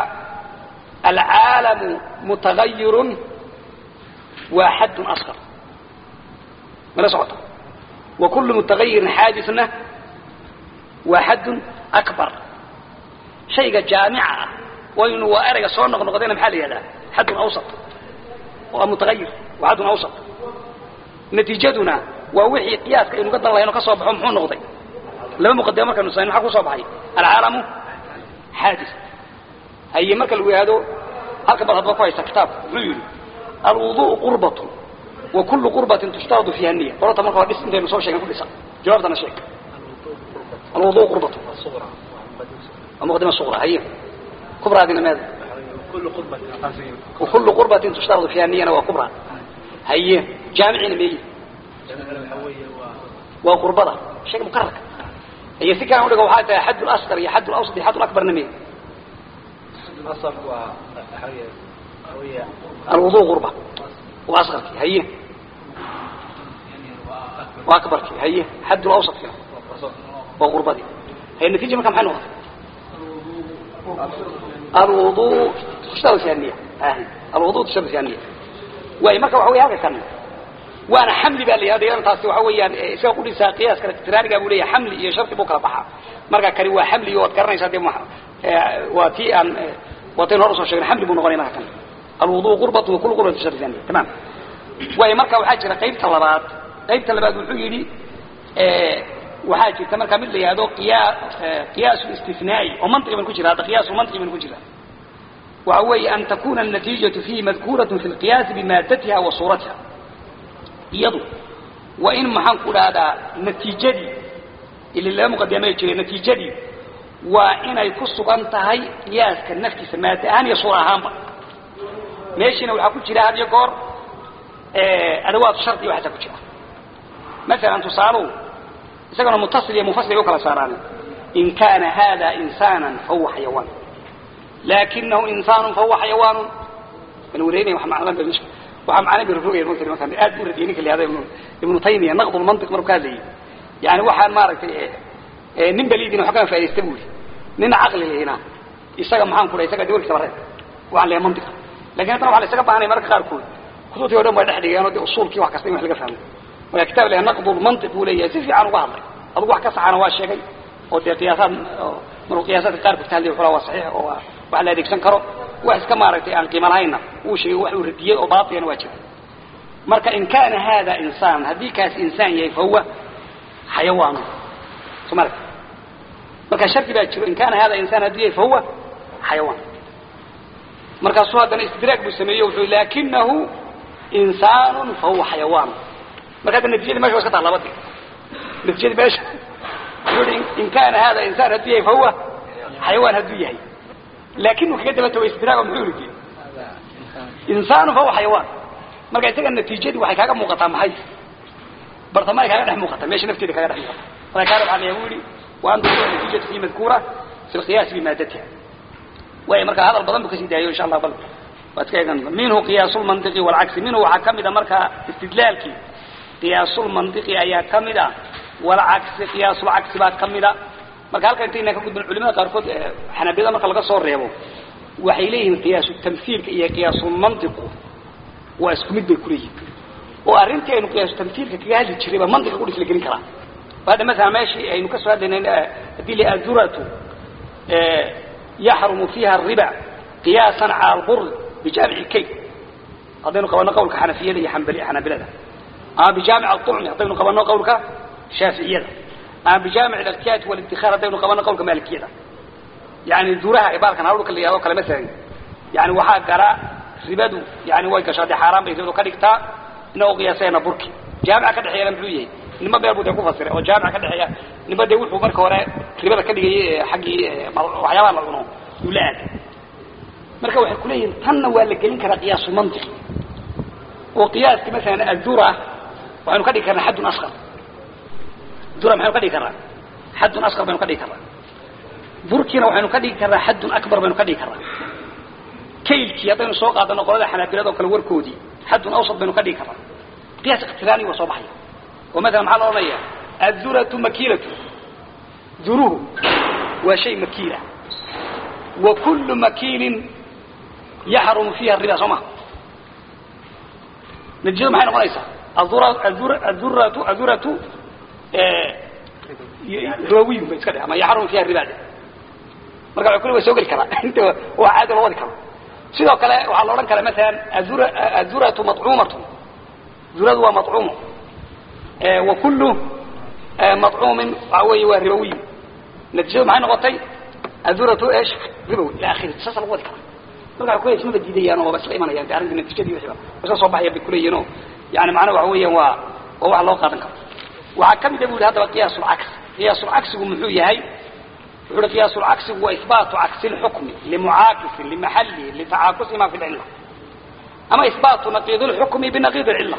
العالم متغير وحد أصغر من سعطة وكل متغير حادثنا وحد أكبر شيء جامعة وإنه وأرق صور نغنغضين بحال هذا حد أوسط waa mutagayir waa xaddun awsat natiijaduna waa wixii qiyaaska aynu ka dan lahayno ka soo baxo muxuu noqday laba muqadimo markaynu samayn maxaa kusoo baxay alcaalamu xaadis haye marka lagu yihahdo halka bad hadba ku haysta kitaabka muxuu yidhi alwuduءu qurbatu wa kullu qurbatin tushtaradu fiiha niya qorata marka waa dhis intaynu soo sheegen ku dhisa jawaabtana sheeg alwuduء qurbatu waa muqadima suqra haye kubraadina meeda وكل قربة تشترط فيها النية وكبرى هي جامعين مية وقربضة شيء مكرر هي سكة أقول لك وحاجة حد الأصغر هي حد الأوسط هي حد الأكبر نمية الأصل هي الوضوء غربة وأصغر فيها هي وأكبر فيها هي حد الأوسط فيها وغربة دي هي النتيجة ما كم حنوها الوضوء تشتغل فيها النية آه. الوضوء تشتغل فيها النية وهي مركب وحوي هذا كان وانا حملي بقى لي هذا يوم تاسي وحوي سوى قولي سا قياس كانت تراني قابوا لي حملي يا شرط بكرة بحا مركب كان هو حملي وذكرني سادي مح واتي ان واتي نورس وشغل حملي بنغني ما كان الوضوء غربة وكل غربة تشتغل فيها النية تمام وهي مركب وحاجة قيب طلبات قيب طلبات وحوي waxaa jirta markaa mid la yihahdo qiyaasu istinaa'i oo mantiqi ban ku jira hadda qiyaasu mantiqi ban ku jira waxa weeye an takuna النatiijaةu fiihi madkuuraة fi اlqiyaasi bimaadatiha wa suuratiha iyadu waa in maxaan ku dhahdaa natiijadii ili laba muqadimay jiray natiijadii waa inay ku sugan tahay qiyaaska naftiisa maada ahaan iyo suura ahaanba meeshiina waxaa ku jira had iyo goor adawaad shardi waxaasaa ku jira masalan tusaaluhu isagana mutasil iyo mufasil u kala saaraan in kana hada insana fahuwa xayawaan lakinahu insanu fahuwa xayawaan kan wareynaya wax maclan ba waxa macna bi rufugay markii markaan aad u radiyay ninka leeyahay ibnu ibnu taymiya naqd al mantiq markaa leeyahay yani waxaan maaragtay ee nin baliidin waxa ka faa'iideystay buu nin aqli leeyna isaga maxaan ku leeyahay isaga dawlka sabareed waxaan leeyahay mantiq laakiin tan waxa la isaga baahanay marka qaar kood kutubtii oo dhan way dhexdhigeen oo usulkii wax kasta in wax laga fahmo ولا كتاب له نقض المنطق ولا يسيف عن وهضر أبو واحد كسر عن واش شيء ودي قياسات من القياسات القارب كتاب له فلا صحيح وعلى ذلك سنكره واحد كما رأيت عن قيمة هاينا وشيء واحد ردية وباطيا واجب مركا إن كان هذا إنسان هذه كاس إنسان يي فهو حيوان مركا مركا شرط باجر إن كان هذا إنسان هذه فهو حيوان مركا سواد استدراك بسميه لكنه إنسان فهو حيوان markaa natijada mesha wa iska taha labadi natijada meesha in kana hada insaan hadduu yahay fahuwa xayawaan hadduu yahay laakin uu kaga daba tago istidraaga muxuu ridi insaanu fahuwa xayawaan marka isaga natiijadii waxay kaaga muuqataa maxay bartamaay kaaga dhex muuqata meesha nafteeda kaaga dhex muuqata marka kaana waxaa leeyahay wuli wa an tukuna natijatu fi madkuura fi lqiyaasi bimaadatiha waay marka hadal badan bu kasii daayo insha allah bal waad ka eegan minhu qiyaasu lmantiqi walcagsi minhu waxaa kamida marka istidlaalkii قياس المنطق أيا كمدا والعكس قياس العكس بعد كمدا marka halka inta inaan ka gudbin culimada qaarkood xanaabiyada marka laga soo reebo waxay leeyihiin qiyaasu tamthiilka iyo qiyaasu mantiqu waa isku mid bay ku leeyihiin oo arrintii aynu qiyaasu tamthiilka kaga hadli jiray baa mantiqa ku dhisla gelin karaa hadda مثلا meeshii aynu ka soo hadlaynay haddii la aduratu yaxrumu fiiha الriba qiyaasan cala albur bijamic الkay haddaynu qabano qowlka xanafiyada iyo xanaabilada أما بجامع الطعم هذين قبلنا قولك شافعية أما بجامع الاغتيات والادخار هذين قبلنا قولك مالكية يعني دورها عبارة كان هقولك اللي هذوك مثلا يعني وحا قراء ربادو يعني واي كشاد حرام بيزيدو كدغتا انه قياسين بركي جامع كدحيا لمحويه نما بيربو دغ فسر او جامع كدحيا نما دي wuxuu marka hore ribada ka dhigay xaqi waxyaaba la cuno yulaad marka waxay kuleeyeen tanna waa la gelin karaa qiyaas mantiqi oo qiyaaski mesela adura waxaynu ka dhigi karnaa xaddun asqar dura maxaynu ka dhigi karnaa xaddun asqar baynu ka dhigi karnaa burkiina waxaynu ka dhigi karnaa xaddun akbar baynu ka dhigi karnaa kaylkii haddaynu soo qaadano qolada xanaabilada oo kale warkoodii xaddun awsad baynu ka dhigi karnaa qiyaas iqtiraani waa soo baxaya oo مثلا maxaa la odhanaya aduratu makiilatu duruhu waa shay makiila wa kullu makiilin yaxrumu fiiha riba soo maha نتيجة maxay noqonaysaa الذرة الذرة الذرة الذرة رواوي بس كده ما يحرم فيها الربا marka waxa kullu soo gali kara inta waa caad loo wadi karo sidoo kale waxaa la odhan karaa maalan azura azuratu maطcuumatun zuradu waa maطcuumo wa kullu maطcuumin waxa weeye waa ribowiy natiijadu maxay noqotay azuratu esh ribowi ila akhiri saasa lagu wadi karaa marka ku ismaba diidayaan oo isla imanayaan de arrinta natiijadii wixiiba iska soo baxaya bay kuleeyihin oo yani macnaha waxa weeyaan waa waa wax loo qaadan karo waxaa ka mida bu yidhi haddaba qiyaas ulcagsi qiyaas ulcagsigu muxuu yahay wuxu uhi qiyaas ulcagsigu waa ihbaatu cagsi lxukmi limucaakisin limaxalihi litacaakusi ma fi lcilla ama ihbaatu naqiid lxukmi binaqiid alcilla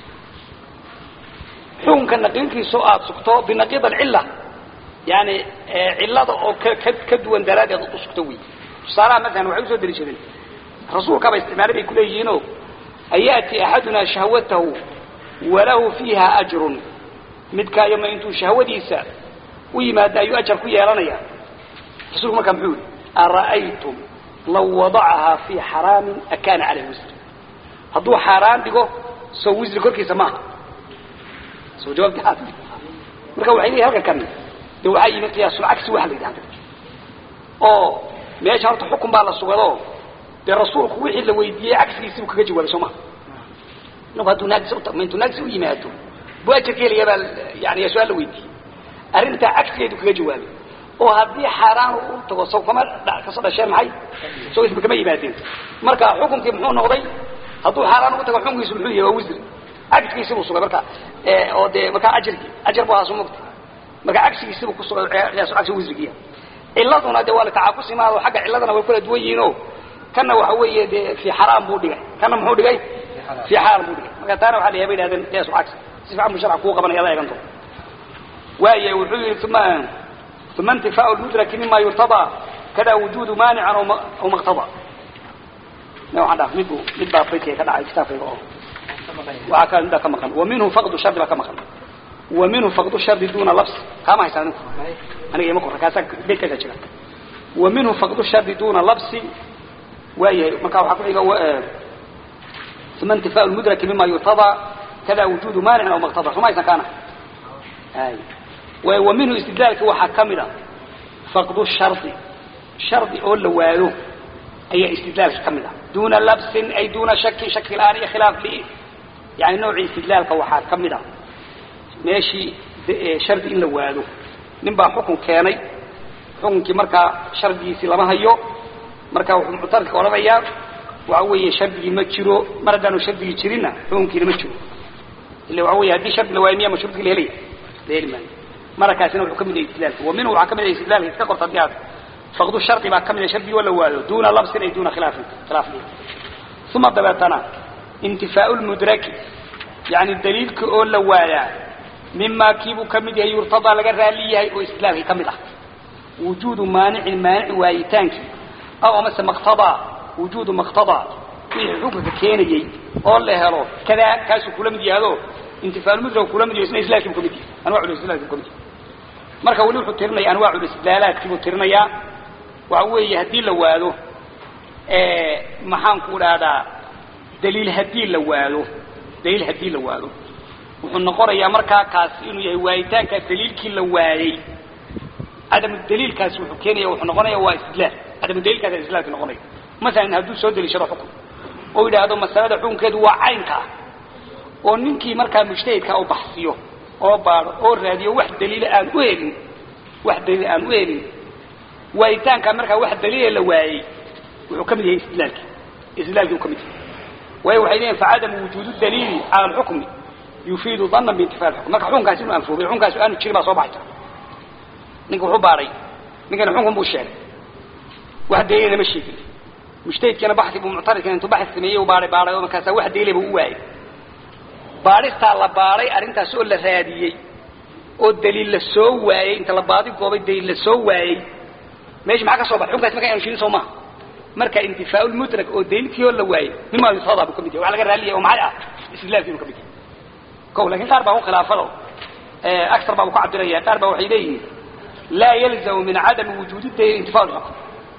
xukunka naqiidkiisao aada sugto binaqiid alcilla yani cillada oo ka ka ka duwan daraaddeed u sugto wey tusaalaha masalan waxay usoo deliishadeen rasuulkaba isticmaalay bay kuleeyihiinoo ayaati axaduna shahwatahu walahu fiiha ajrun midkaayoma intuu shahwadiisa u yimaado ayuu ajar ku yeelanaya rasuulku markaa muxuu yihi ara'aytum law wadacahaa fii xaraamin akaana caleyh wisr hadduu xaaraan dhigo soo wisri korkiisa maaha soo jawaabti aa marka waxay leeyihin halka kan de waxaa yimi qiyaasulcagsi waxa la yidhahda oo meesha horta xukun baa la sugado dee rasuulku wixii la weydiiyey cagsigiisi buu kaga jawaabay soo maha inagu hadduu naagis utagmo intuu naagis u yimaado buu ajarka helaya baa yani su-aal la weydiiyey arrintaa cagsigeedu kaga jawaabay oo haddii xaaraan u tago saw kama kasoo dhasheen maxay soo isba kama yimaadeen marka xukunkii muxuu noqday hadduu xaaraan ugu tago xukunkiisu muxuu yahay waa wisri cagsigiisi buu sugay marka oo dee markaa ajarkii ajar bu ahaa soo mogta marka cagsigiisi buu kusugay qiyaasu cagsi wisrigiya ciladuna de waa la tacaakusi maado xagga ciladana way kala duwan yihiin o kana waxa weeye dee fi xaraam buu dhigay kana muxuu dhigay fi xaal buu dhigay marka taana waxa la yahay bay yidhahdeen qiyaasu cagsi si fiican buu sharca kuu qabanaya ada eegan doon waaya wuxuu yihi uma uma intifaau lmudraki mima yurtadaa kada wujuudu maanican aw maqtada waxaan dhaha midbu mid baa baytiga ka dhacay kitaabkayga oo waxaa ka midbaa ka maqan wa minhu faqdu shardi baa ka maqan wa minhu faqdu shardi duna labs kaama haysaa ninku aniga ima qora kaasa beydkaasa jira wa minhu faqdu shardi duna labsi waayahay marka waxaa kuxiga uma intifaau lmudraki mima yurtadaa kada wujuudu maanicin aw maqtada suma haysan kaana wa minhu istidlaalki waxaa ka mid a faqdu shardi shardi oo la waado ayaa istidlaalka ka mid ah duna labsin ay duna shakin shaki la-aan iyo khilaaf li yani noocii istidlaalka waxaa ka mid a meeshii shardi in la waado nin baa xukun keenay xukunkii markaa shardigiisii lama hayo marka wuxuu muctarka odhanayaa waxa weeye shardigii ma jiro mar haddaanu shardigii jirinna xukunkiina ma jiro illa waxa wey haddii shardi la waayo miya ma shardigii la helaya la heli maayo marakaasina wuxuu ka mid yahay istidlaalka wa minhu waxaa ka mid yahay istidlaalka iska qorta haddii aad faqdu shardi baa ka mid yahay shardigii oo la waado duna labsin ay duna khilaafin khilaaf li uma dabeetana intifaau lmudraki yani daliilka oo la waayaa mima kiibuu ka mid yahay yurtadaa laga raali yahay oo istidlaalkii ka mid ah wujuudu maanicin maanici waayitaankii aw amase maqtadaa wujuudu maqtadaa wixii xukunka keenayey oo la helo kadaa kaasuu kula mid yahdo intifaalmudra kula mid yaho isna islaamkiibu ka mid yahay anwaacul istidlaalkiibu ka mid yahay marka weli wuxuu tirinaya anwaacul istidlaalaadkiibuu tirinayaa waxa weeye haddii la waado maxaan ku dhahdaa daliil haddii la waado daliil haddii la waado wuxuu noqonayaa markaa kaasi inuu yahay waayitaankaa daliilkii la waayey cadamu daliilkaasi wuxuu keenaya wuxuu noqonaya waa istidlaal cadamu daliilkaas istidlaalki noqonaya masalan hadduu soo deliishado xukun oo yidhaahdo masalada xukunkeedu waa caynka ah oo ninkii markaa mujtahidka u baxsiyo oo baado oo raadiyo wax daliila aan u helin wax daliil aan u helin waayitaankaa markaa wax daliila la waayey wuxuu ka mid yahay istidlaalki istidlaalkii uu ka mid yahay waayo waxay leeyihin facadamu wujuudu daliili cala alxukmi yufiidu dana biintifa xukm marka xukunkaasi inuu anfoobay xukunkaasi aanu jirin baa soo baxaysa ninka wuxuu baaday ninkana xunkun buu sheegay wax daliila lama sheegin mujtahidkana baxi buu muctaridkana intuu baxi sameeyey u baaday baaday oo markaasa wax daliila buu u waayay baadhistaa la baaday arrintaas oo la raadiyey oo daliil la soo waayey inta la baadi goobay daliil la soo waayey meesha maxaa ka soo baxay xukunkaasi marka aanu jirin soo maha marka intifaa lmudrak oo daliilkii oo la waayey mima yusada buu ka mid yahay waxa laga raaliya oo maxay ah istidlaalkii buu ka mid yahay o lakin qaar baa ku khilaafado aar baa ku cabiraya qaar baa waxay leeyihiin laa yalzamu min cadami wujuudi daliil intifa xukm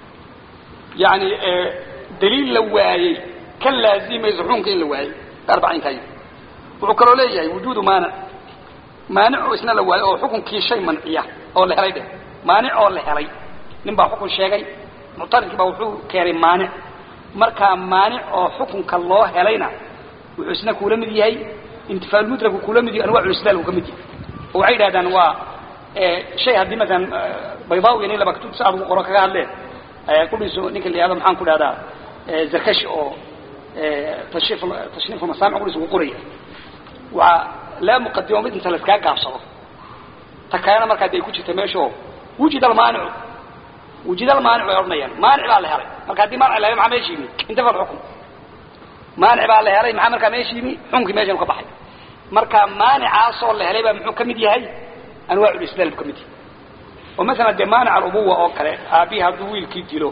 yani daliil la waayey ka laazimayso xukunka in la waayey qaar baa caynkaa yii wuxuu kaloo leeyahay wujuudu maanic maanico isna la waayo oo xukunkii shay manciya oo la helay dheh maanic oo la helay nin baa xukun sheegay muctaridkii baa wuxuu keenay maanic markaa maanic oo xukunka loo helayna wuxuu isna kuula mid yahay intifaalmudraku kuula mid yahay anwaculislaal uu ka mid yahay oo waxay yidhahdaan waa shay haddii masalan baydaawi nin laba kutub saad ugu qoro kaga hadleen kudhiiso ninka la yihahdo maxaan ku dhahdaa zarkashi oo tashriif tashriif masaamic kudhiis ugu qoraya waa laa muqadimo mid inta laiskaa gaabsado ta kalena markaa de ay ku jirta meesha oo wujid almaanicu wujid almaanic bay odhanayaan maanic baa la helay marka haddii maanic la helay maxaa meesha yimi intafa alxukm maanic baa la helay maxaa markaa meesha yimi xukunkii meeshan ka baxay marka maanicaasoo la helay baa muxuu ka mid yahay anwaaculislaam ka mid yahay oo masalan dee maanic alubuwa oo kale aabihi hadduu wiilkii dilo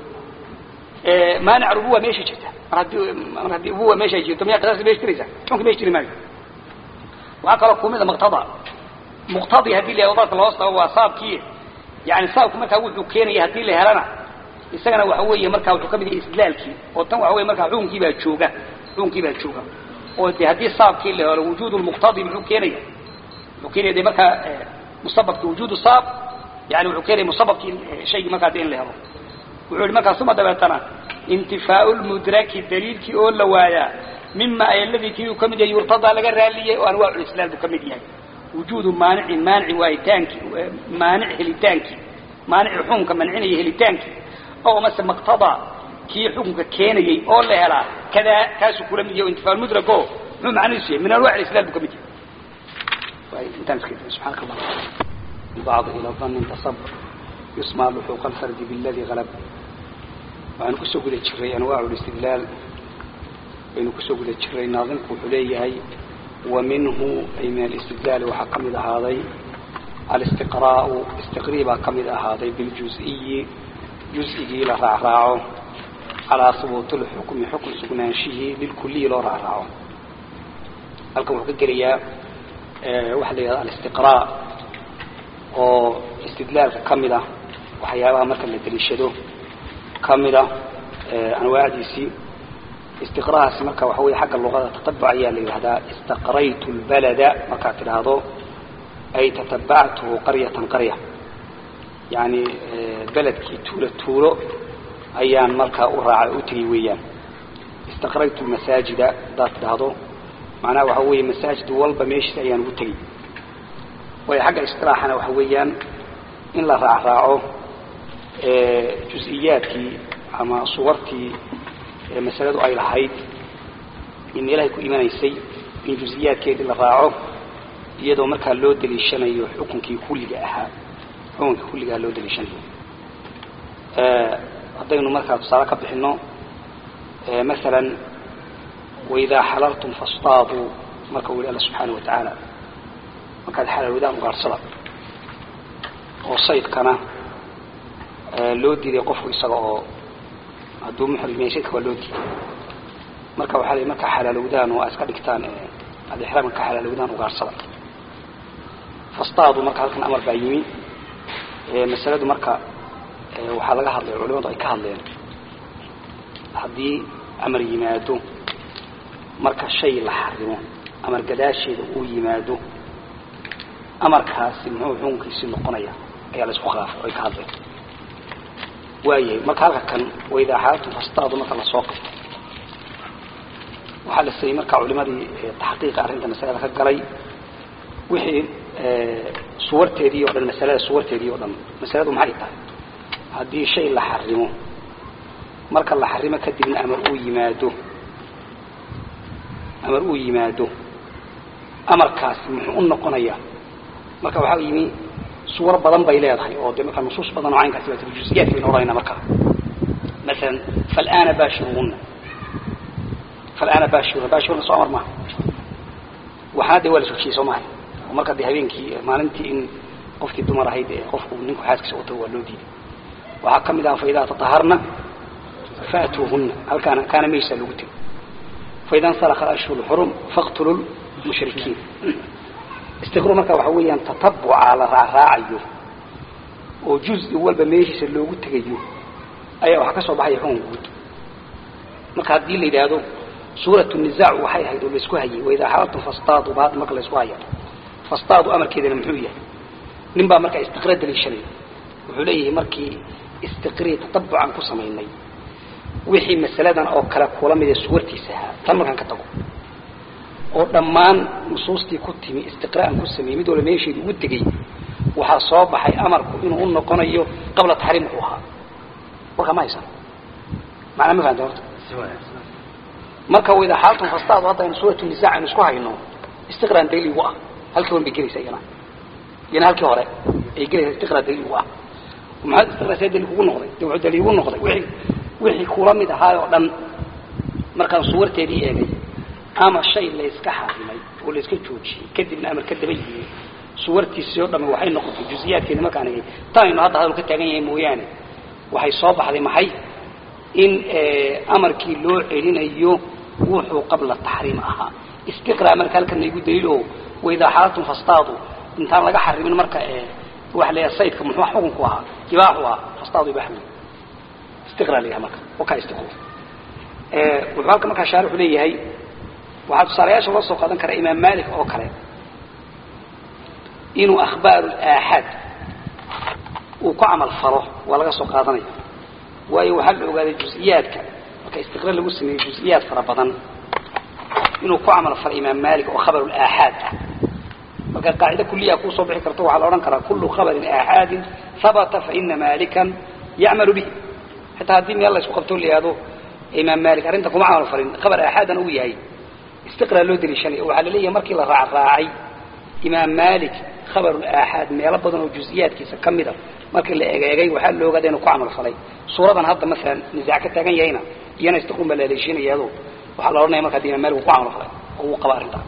maanic alubuwa meesha jirta mar haddii mar haddii ubuwa meesha jirto miyaa qisaasta meesha jiraysa xukunkii meesha jiri maayo waxaa kaloo kumida muqtada muqtadi haddii la yahdo dadka loo sabo waa saabkii yani saabku markaa wuxuu keenaya haddii la helana isagana waxa weeye markaa wuxuu ka mid yahay istidlaalkii oo tan waxa weye markaa xukunkii baa jooga xukunkii baa jooga oo de haddii saabkii la helo wujuud lmuqtadi muxuu keenaya wuxuu keenaya de markaa musababki wujuud saab yani wuxuu keenaya musababkii shaygii markaa de in la helo wuxuu yihi markaa uma dabeetana intifaau lmudraki daliilkii oo la waayaa mima ay aladii kii uu ka mid yahay yurtadaa laga raaliyey oo anwaaculislaam buu ka mid yahay wujuudu maanicin maanici waayitaankii maanic helitaankii maanici xukunka mancinaya helitaankii oo mase maqtadaa kii xukunka keenayey oo la helaa kadaa kaasuu kula mid yahay intifaa mudrag o muxuu macnihiisu yahay min anwac alislam buu ka mid yahay intaan iska subxaanaka allah bacd ila dhanni tasab yusmaa luxuuqa alfardi biladi galab waxaanu kusoo guda jiray anwaacu listidlaal baynu kusoo guda jiray naadimku wuxuu leeyahay wa minhu ay min alistidlaali waxaa ka mid ahaaday alistiqraau istiqrii baa ka mid ahaaday biljuziyi juz'igii la raacraaco calaa hubuuti lxukmi xukun sugnaanshihii lilkuliyi loo raacraaco halkan wuxuu ka gelayaa waxaa la yidhahda alistiqraa oo istidlaalka ka mid ah waxyaabaha marka la deliishado ka mid ah anwaacdiisii istiqrahaasi marka waxa wey xagga luqada tatabuc ayaa la yidhahdaa istaqraytu lbalada markaad tidhaahdo ay tatabactuhu qaryatan qarya yani beledkii tuulo tuulo ayaan markaa u raacay u tegey weeyaan istaqraytu masaajida haddaad tidhaahdo macnaha waxa weeye masaajid walba meeshiis ayaan ugu tegey waayo xagga istilaaxana waxa weeyaan in la raacraaco jus-iyaadkii ama suwartii masaladu ay lahayd in ilahay ku imanaysay in juziyaadkeedii la raaco iyadoo markaa loo daliishanayo xukunkii kulliga ahaa xukunkii kulligaha loo daliishanayo haddaynu markaa tusaale ka bixino masalan waidaa xalaltum fastaaduu marka uu yihi alla subxaana wa tacaala markaad xalaalwadaan ugaarsada oo saydkana loo diiday qofku isaga oo hadduu muxrim yahay shaydka waa loo diiday marka waxaa la markaa xalaalowdaan oo aad iska dhigtaan aad ixraamka ka xalaalowdaan ugaarsada fastaadu marka halkan amar baa yimi masaladu marka waxaa laga hadlay culimadu ay ka hadleen haddii amar yimaado marka shay la xarimo amar gadaasheeda uu yimaado amarkaasi muxuu xukunkiisii noqonaya ayaa la isku khilaafay ay ka hadleen waayahay marka halka kan waidaa xaaltum fastaadu marka lasoo qabto waxaa la sayey marka culimadii taxqiiqa arrinta masalada ka galay wixii suwarteedii o dhan masalada suwarteedii o dhan masaladu maxay tahay haddii shay la xarimo marka la xarimo kadibna amar uu yimaado amar uu yimaado amarkaasi muxuu u noqonayaa marka waxaa yimi suwar badan bay leedahay oo de markaa nusuus badan oo caynkaasi baa juزiyaat baynu odhanayna markaa masalan falana bashiruuna falana bashiruna bashiruna soo amar maaha waxaana de waa la sojiyey soo mahay oo marka de habeenkii maalintii in qofkii dumar ahayd ee qofku ninku xaaskiisa wato waa loo diiday waxaa ka mid aha faidaa tataharna faatuuhuna halkaana kaana meeshaa lagu tegay faida nsalaka ashhur xurum faqtulu mushrikiin istiqru marka waxa weeyaan tatabuca la raacraacayo oo juzi walba meeshiisa loogu tegayo ayaa waxaa ka soo baxaya xukun guud marka haddii la yidhaahdo suuratu nisaac waxay ahayd oo laisku hayay waidaa xalaltum fastaadu ba hadda marka laisku haya fastaadu amarkeedana muxuu yahay nin baa markaa istiqra daliishanaya wuxuu leeyahay markii istiqrii tatabucan ku samaynay wixii masaladan oo kale kula mida suwartiisa ahaa tan markaan ka tago oo dhammaan nusuustii ku timi istiqra'an ku sameeyey mid walba meesheedu ugu tegey waxaa soo baxay amarku inuu u noqonayo qabla taxriim wuxuu ahaa warkaa ma haysan macnaa ma fahamta horta marka wayda xaaltun fastaadu hadda aynu suuratu nisaac aynu isku hayno istiqraan daliigu ah halkii hore bay gelaysaa iyana iyana halkii hore ay gelaysaa istiqraa daliigu ah maxaad istiqraa see daliil kugu noqday de wuxuu daliil ugu noqday wixii wixii kula mid ahaay oo dhan markaan suwarteedii eegay ama shay layska xarimay oo layska joojiyey kadibna amar ka daba yimi suwartiisii oo dhamme waxay noqotay juziyaadkeedi markaan egay tanaynu hadda hadal ka taagan yahay mooyaane waxay soo baxday maxay in amarkii loo celinayo wuxuu qabla taxriim ahaa istiqraa marka halkana igu daliil oo waydaa xaalatun fastaadu intaan laga xarimin marka waxa la yahay saydka muxuu xukunku ahaa ibaaxu ahaa fastaadu ibaax wey istiqraa la yahay marka wakaa istiqru wuxuu halka markaa shaarixu leeyahay waxaa tusaalayaasha loo soo qaadan karaa imaam malik oo kale inuu akhbaaru aaxaad uu ku camal falo waa laga soo qaadanaya waayo waxaa la ogaaday juز'iyaadka marka istiqraar lagu sameeyey juز'iyaad fara badan inuu ku camal falo imaam malik oo khabar aaxaad ah marka qaacida kuliya kusoo bixi karto waxaa la odhan karaa kulu khabarin aaxaadin habata faina malikan yacmalu bihi xitaa haddii meel la isku qabto la yihahdo imaam malik arrinta kuma camal falin khabar aaxaadan uu yahay istiqraa loo daliishanaya waxaa la leeyahay markii la raacraacay imaam malik khabaru aaxaad meelo badan oo juز'iyaadkiisa ka mida markii la egeegay waxaa la ogaaday inuu ku camal falay suuradan hadda maalan nisaac ka taagan yahayna iyana istiqrun baa la haleeshiinayaado waxaa la odhanaya marka imaam malik uu ku camal falay oo uu qaba arrintaa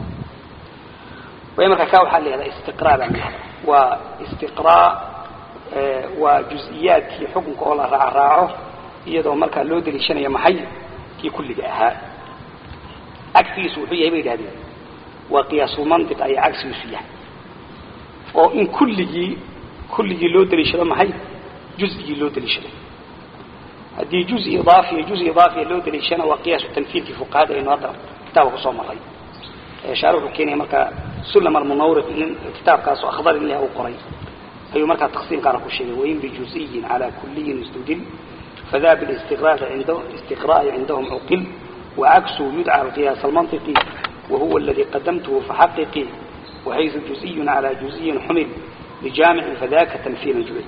way marka ka waxaa la yihahdaa istiqraa baa la yihahda waa istiqraa waa juز'iyaadkii xukunka oo la raacraaco iyadoo markaa loo daliishanaya maxay kii kulliga ahaa cagsigiisu wuxuu yahay bay yidhahdeen waa qiyaasulmantiq ayaa cagsigiisu yahay oo in kulligii kulligii loo daliishado maxay juzigii loo daliishado haddii juz idaafiya juz idaafiya loo daliishana waa qiyaasu tanfiidkii fuqahada aynu hadda kitaabka kusoo maray shaar wuxuu keenaya markaa sulam almunawriq nin kitaabkaas oo akhdar ilah uu qoray ayuu markaa taqsiimkaana ku sheegay wain bijuziyin calaa kuliyin istudil fada bilistiqraai ind istiqra'i cindahum cuqil وعكسه يدعى القياس المنطقي وهو الذي قدمته فحققي وحيث جزئي على جزئي حمل لجامع فذاك تنفيذ جبل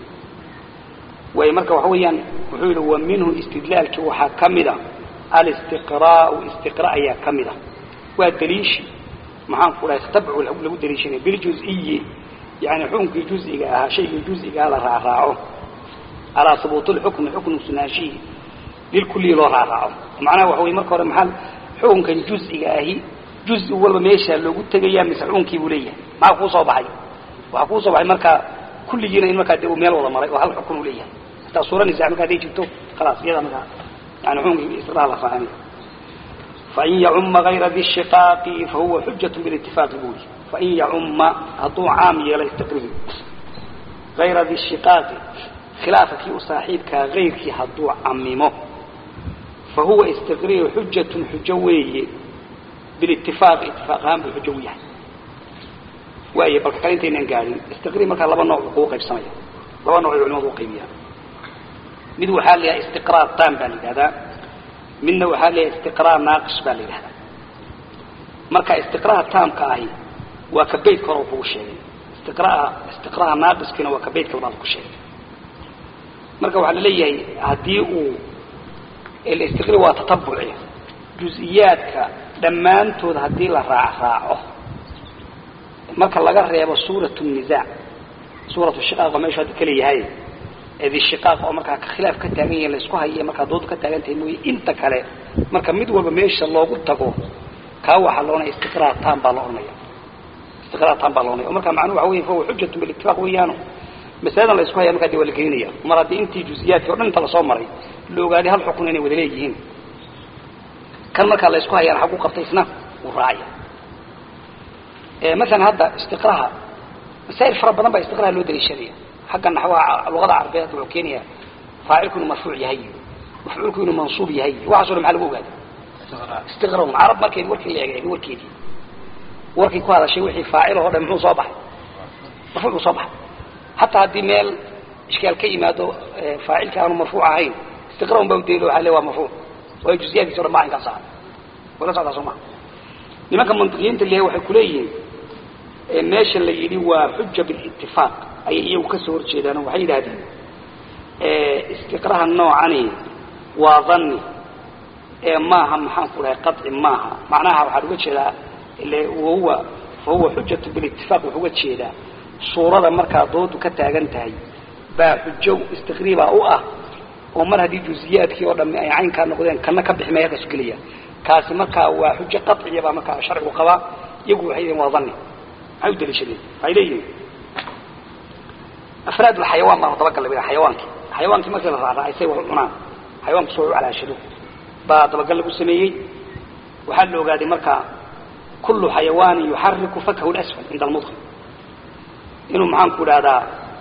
ويمرك وحويا وحول ومنه استدلال كوحا كمدا الاستقراء استقراء يا كمدا والدليش معان كلا يختبع له دليشين بالجزئي يعني حكم جزئي شيء جزئي على راعه على ثبوت الحكم حكم سناشي للكل لو راعه macnaha waxa wey marka hore maxaa xukunkan juziga ahi juzi walba meesha loogu tegaya mise xukunkii buu leeyahay maxaa kuu soo baxay waxaa kuu soo baxay markaa kulligiina in markaa de uu meel wada maray oo hal xukun uu leeyahay hataa suura nisa markaa haday jirto khalaas iyada markaa yani xukunkii istiqraar la raacinayo fain yacuma gayra di shiqaaqi fahuwa xujat bilitifaaqi buu yii fain yacuma hadduu caam yeelo istiqrihi gayra di shiqaaqi khilaafa kii u saaxiibkaa gayrkii hadduu camimo فهو استقرير حجة حجوية بالاتفاق اتفاقها بالحجوية وأي بل كان انتين قاعدين استقرير مركا لبا نوع حقوق بسمية لبا نوع علماء وقيمية من حال استقرار تام بالي هذا من حال استقرار ناقص بالي هذا مركا استقرار تام كاهي وكبيت كروب وشيء استقرار استقرار ناقص كنا وكبيت كلمات وشيء مركا وحال لي هديه الاستقرار وتطبعي جزئياتك dhammaantood haddii la raacraaco marka laga reebo suurat nisaac suuratu shiqaaq oo meeshu hadda ka leeyahay eedi shiqaaq oo markaa khilaaf ka taagan yahin laisku hayiyo markaa doodu ka taagan tahay mooye inta kale marka mid walba meesha loogu tago kaa waxaa la odhanaya istiqraar taan baa la odhanaya istiqraar taan baa la odhanaya o marka macnuhu waxa weya fahuwa xujatu bilitifaaq weeyaano masaladan la isku haya markaa dee waa la gelinaya mar haddii intii juziyaadkii o dhan inta lasoo maray la ogaaday hal xukun inay wada leeyihiin kan markaa la isku hayaan xagu qabtay isna uu raacaya maalan hadda istiqraha masaa'il fara badan baa istiqraha loo daliishanaya xagga naxwaha luqada carabeed wuxuu keenaya faacilku inuu marfuuc yahay mafcuulku inuu mansuub yahay waxaaso dhan maxaa lagu ogaada istiqra carab markeedi warkii la eegay warkeedii warkii ku hadashay wixii faacil oo dhan muxuu soo baxay marfuuc buu soo baxay hataa haddii meel ishkaal ka yimaado faacilka aanu marfuuc ahayn istiqra un baa udaliilo waxa le waa marfuuc waayo juزiyaadkiisa o dhan ba inkaas aha wala socdaa soo maa nimanka mantiqiyiinta leeyahay waxay kuleeyihiin meesha la yidhi waa xuja bilitifaaq ayay iyagu ka soo horjeedaan oo waxay yidhahdeen istiqraha noocani waa dhanni ee maaha maxaan ku dhahay qaطci maaha macnaha waxaan uga jeedaa ile wahuwa fahuwa xujatu bilitifaaq wuxuu uga jeedaa suurada markaa doodu ka taagan tahay baa xujo istiqriibaa u ah oo mar haddii juziyaadkii oo dhami ay caynkaa noqdeen kana ka bixi maya halkaasu gelaya kaasi markaa waa xujo qaطciya baa markaa sharcigu qabaa iyagu waxay yihiin waa dhanni maxay u daliishadeen waxay leeyihiin afraad xayawaan baan dabagal la xayawaankii xayawaankii markii la raacraacay say wax u cunaan xayawanku soo u calaashado baa dabagal lagu sameeyey waxaa la ogaaday markaa kullu xayawaanin yuxariku fakhu lasfal cinda almudqi inuu maxaan ku idhahdaa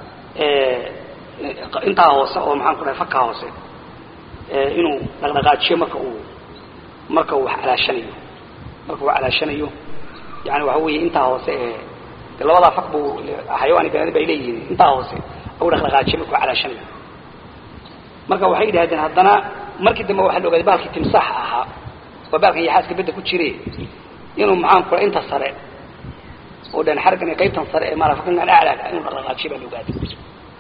intaa hoose oo maxaan ku dhahay fakaa hoose inuu dhaqdhaqaajiyo marka uu marka uu wax calaashanayo marka uu calaashanayo yani waxa weeye intaa hoose ee de labadaa fak buu xayawaani banaadin bay leeyihiin intaa hoose u dhaqdhaqaajiyo marka uu calaashanayo marka waxay yidhahdeen haddana markii dambe waxaa la ogaaday baalkii timsaax ahaa waa baalkan yaxaaska bedda ku jire inuu maxaan kula inta sare oo dhan xargan iyo qaybtan sare ee maalafakan aclaaga inuu dhaqdhaqaajiyo baa la ogaaday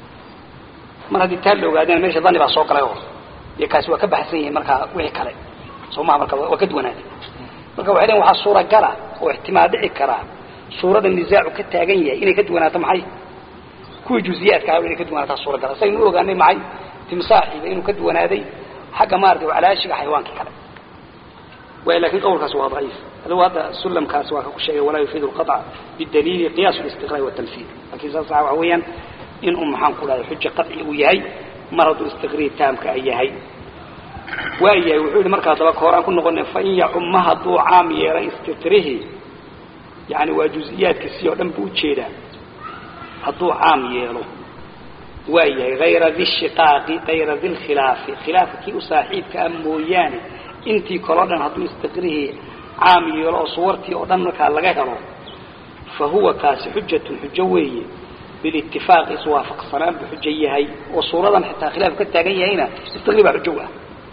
mar haddii taa la ogaadana meesha dani baa soo galay oo iyo kaasi waa ka baxsan yihiin markaa wixii kale soo maha marka waa ka duwanaaday marka waxay leeyiin waxaa suuragala oo ixtimaal dhici karaa suurada nisaacu ka taagan yahay inay ka duwanaato maxay kuwii juziyaadka ah inay ka duwanaataa suuragala saynu u ogaanay maxay timsaaxiiba inuu ka duwanaaday xagga maarata calaashiga xayawaankii kale way lakin qawlkaasi waa daciif adugu hadda sulamkaasi waa ka ku sheegay walaa yufiid lqaطca bidaliili qiyas listiqraai watamsiil lakin saas waxa weeyaan in uu maxaan ku dhahday xuja qaطci uu yahay mar hadduu istiqrii taamka ay yahay waa yahay wuxuu yihi markaa daba ka hor aan ku noqonay fain yacuma hadduu caam yeelay istiqrihi yani waa juز'iyaadkiisii oo dhan buu ujeedaa hadduu caam yeelo waa yahay hayra di shiqaaqi hayra di lkhilaafi khilaafka kii u saaxiibka ah mooyaane intii kaleo dhan hadduu istiqrihii caam yeelo oo suwartii oo dhan markaa laga helo fa huwa kaasi xujatun xujo weeye bilitifaaqi iswaafaqsanaan buu xujo yahay oo suuradan xitaa khilaafku ka taagan yahayna istiqri baa xujo ah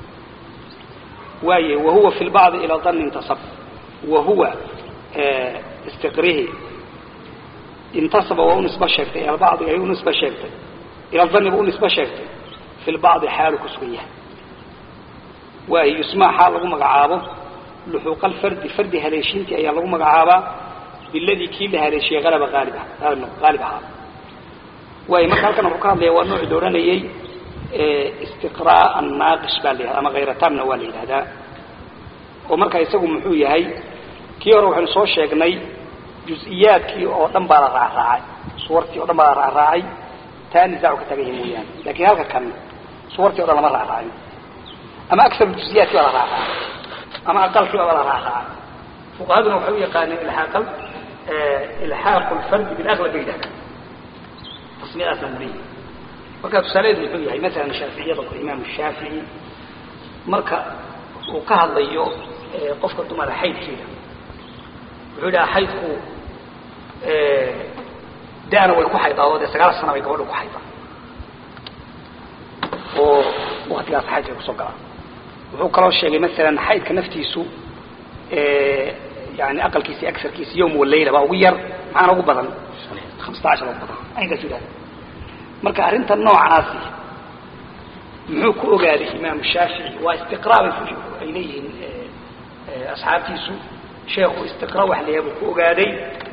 waaye wahuwa fi lbacdi ilaa danni intasab wahuwa istiqrihi intasaba waa u nisba sheegtay ila bacdi ay u nisba sheegtay ila dhanni buu u nisba sheegtay fi lbacdi xaalu ku sugan yahay waayo yusmaa xaal lagu magacaabo luxuuqa alfardi fardi haleeshiintii ayaa lagu magacaabaa biladii kii la haleeshiyey alaba aalib haalib ahaa waayo marka halkan wuxuu ka hadlaya waa nooci la odhanayey istiqraa annaaqish baa la yihahda ama khayratamna waa la yidhahdaa oo marka isagu muxuu yahay kii hore waxaynu soo sheegnay juz-iyaadkii oo dhan baa la raacraacay suwartii o dhan baa la raacraacay taa nisaacu ka tagan yahi mooyaane lakin halka kan suwartii o dhan lama raacraacin ama aar juزiyaadki baa la raacraacay ama aqalkii baa la raacraacay fuqahaduna waxay u yaqaaneen ilaaq ilxaaqu lfardi bilaqlab bay yidhahdaan tasmiyadaasna u leeyahay marka tusaalaheedu muxuu yahay masalan shaaficiyada oo imaam shaafici marka uu ka hadlayo qofka dumara xaydkeeda wuxuu yidhaha xaydku dana way ku xaydaa oo dee sagaal sana bay gabadha ku xaydaa oo waktigaas xaydka ay kusoo galaan wuxuu kaloo sheegay masalan xaydka naftiisu yani aqalkiisi agarkiisi yawm walayla baa ugu yar maxaana ugu badan hamsata cashar ugu badan aynkaas yidhahda marka arrinta noocaasi muxuu ku ogaaday imaamu shaafici waa istiqraa ay leeyihiin asxaabtiisu sheekhu istiqra wax la yahay buu ku ogaaday